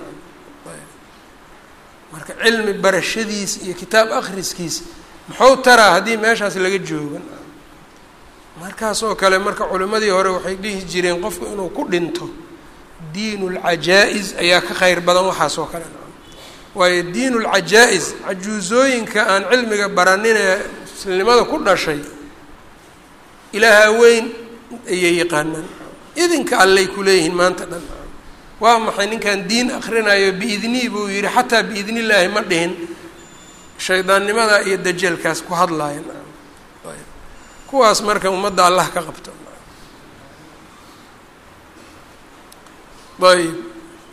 marka cilmi barashadiis iyo kitaab akhriskiis muxuu taraa haddii meeshaas laga joogan markaas oo kale marka culimmadii hore waxay dhihi jireen qofku inuu ku dhinto diin lcajaa-is ayaa ka kheyr badan waxaas oo kale waayo diin lcajaa-is cajuusooyinka aan cilmiga baraninee muslimnimada ku dhashay ilaaha weyn ayay yaqaanaan idinka allay kuleeyihiin maanta dhan waa maxay ninkan diin akrinayo biidnii buu yihi xataa biidni illaahi ma dhihin shaydaannimada iyo dajeelkaas ku hadlaaya kuwaas marka ummadda allah ka qabto ayb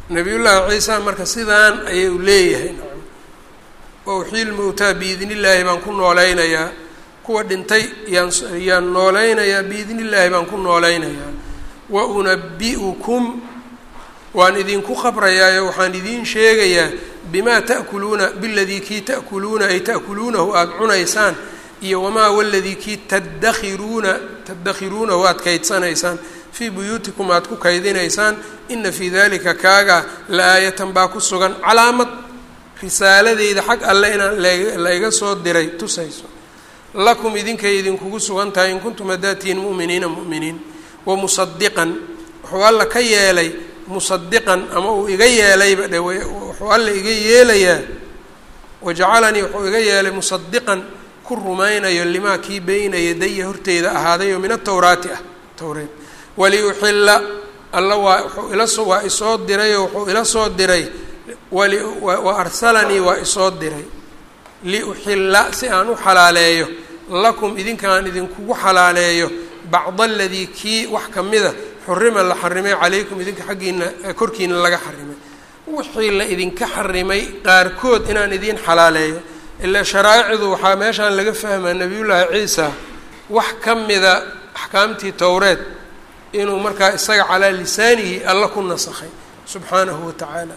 nabiyullaahi ciisa marka sidaan ayuu leeyahay nacam wa uxiil mowtaa biidni illaahi baan ku noolaynayaa kuwa dhintay yaan yaan noolaynayaa biidni illaahi baan ku noolaynayaa wa unabi'ukum waan idinku khabrayaayo waxaan idiin sheegayaa bimaa ta'kuluuna biladii kii ta'kuluuna ay ta'kuluunahu aada cunaysaan iyo wamaa waladii kii tadakhiruuna tadakhiruunahu aada kaydsanaysaan fii buyuutikum aada ku kaydinaysaan ina fii dalika kaaga la aayatan baa ku sugan calaamad risaaladeyda xag alle inaan laiga soo diray tusayso lakum idinkay idinkugu sugan tahay in kuntum haddaatihiin mu'miniina mu'miniin wa musadiqan wuxuu alla ka yeelay musadiqan ama uu iga yeelayba dhe wuxuu alla iga yeelayaa wajacalanii wuxuu iga yeelay musadiqan ku rumaynayo limaa kii beyna yadaya horteyda ahaadayo min atowraati ah towreed waliuxilla alla waa wuxuu ilaso waa isoo dirayoo wuxuu ila soo diray wali wa arsalanii waa isoo diray liuxilla si aan u xalaaleeyo lakum idinkaan idinkugu xalaaleeyo bacda aladii kii wax ka mida xurima la xarimay calaykum idinka xaggiina korkiina laga xarimay wixii la idinka xarimay qaarkood inaan idiin xalaaleeyo ilaa sharaa'icdu waxaa meeshaan laga fahmaa nebiyullaahi ciisa wax ka mida axkaamtii towreed inuu markaa isaga calaa lisaanihi alla ku nasakhay subxaanahu wa tacaala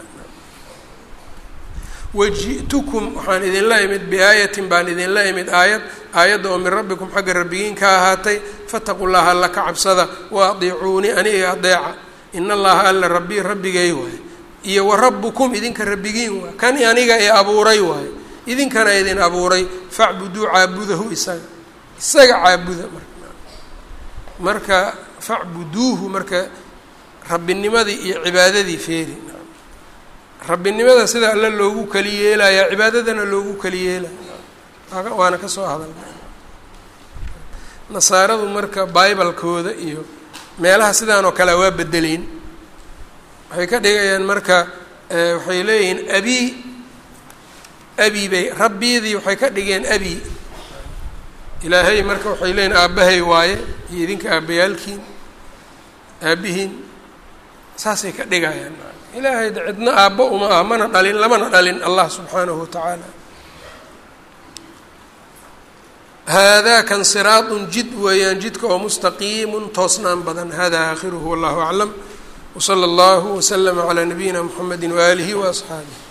waji'tukum waxaan idinla imid biaayatin baan idinla imid aayad aayadda oo min rabbikum xagga rabbigiin ka ahaatay fataqu llaha alla ka cabsada wa adiicuunii aniga adeeca in allaha alla rabbii rabbigay waay iyo wa rabbukum idinka rabbigiin waay kan aniga ee abuuray waayo idinkana idin abuuray facbuduu caabudahu isaga isaga caabuda marka marka facbuduuhu marka rabbinimadii iyo cibaadadii feeri rabbinimada sida alle loogu keli yeelayaa cibaadadana loogu keli yeelaya waana ka soo hadalna nasaaradu marka bibalkooda iyo meelaha sidaan oo kale waa bedeleyn waxay ka dhigayaan marka waxay leeyihiin abi abi bay rabbiidii waxay ka dhigeen abi ilaahay marka waxay leeyihin aabbahay waaye iyo idinka aabbayaalkiin aabbihiin saasay ka dhigayaan ilaahay de cidna aabbo uma ah mana dhalin lamana dhalin allah subxaanahu watacaala haadaa kan siraadun jid weeyaan jidka oo mustaqiimun toosnaan badan hada aakhiruhu wallahu aclam wsala allahu waslama calaa nabiyina mxamedi waaalihi waasxaabih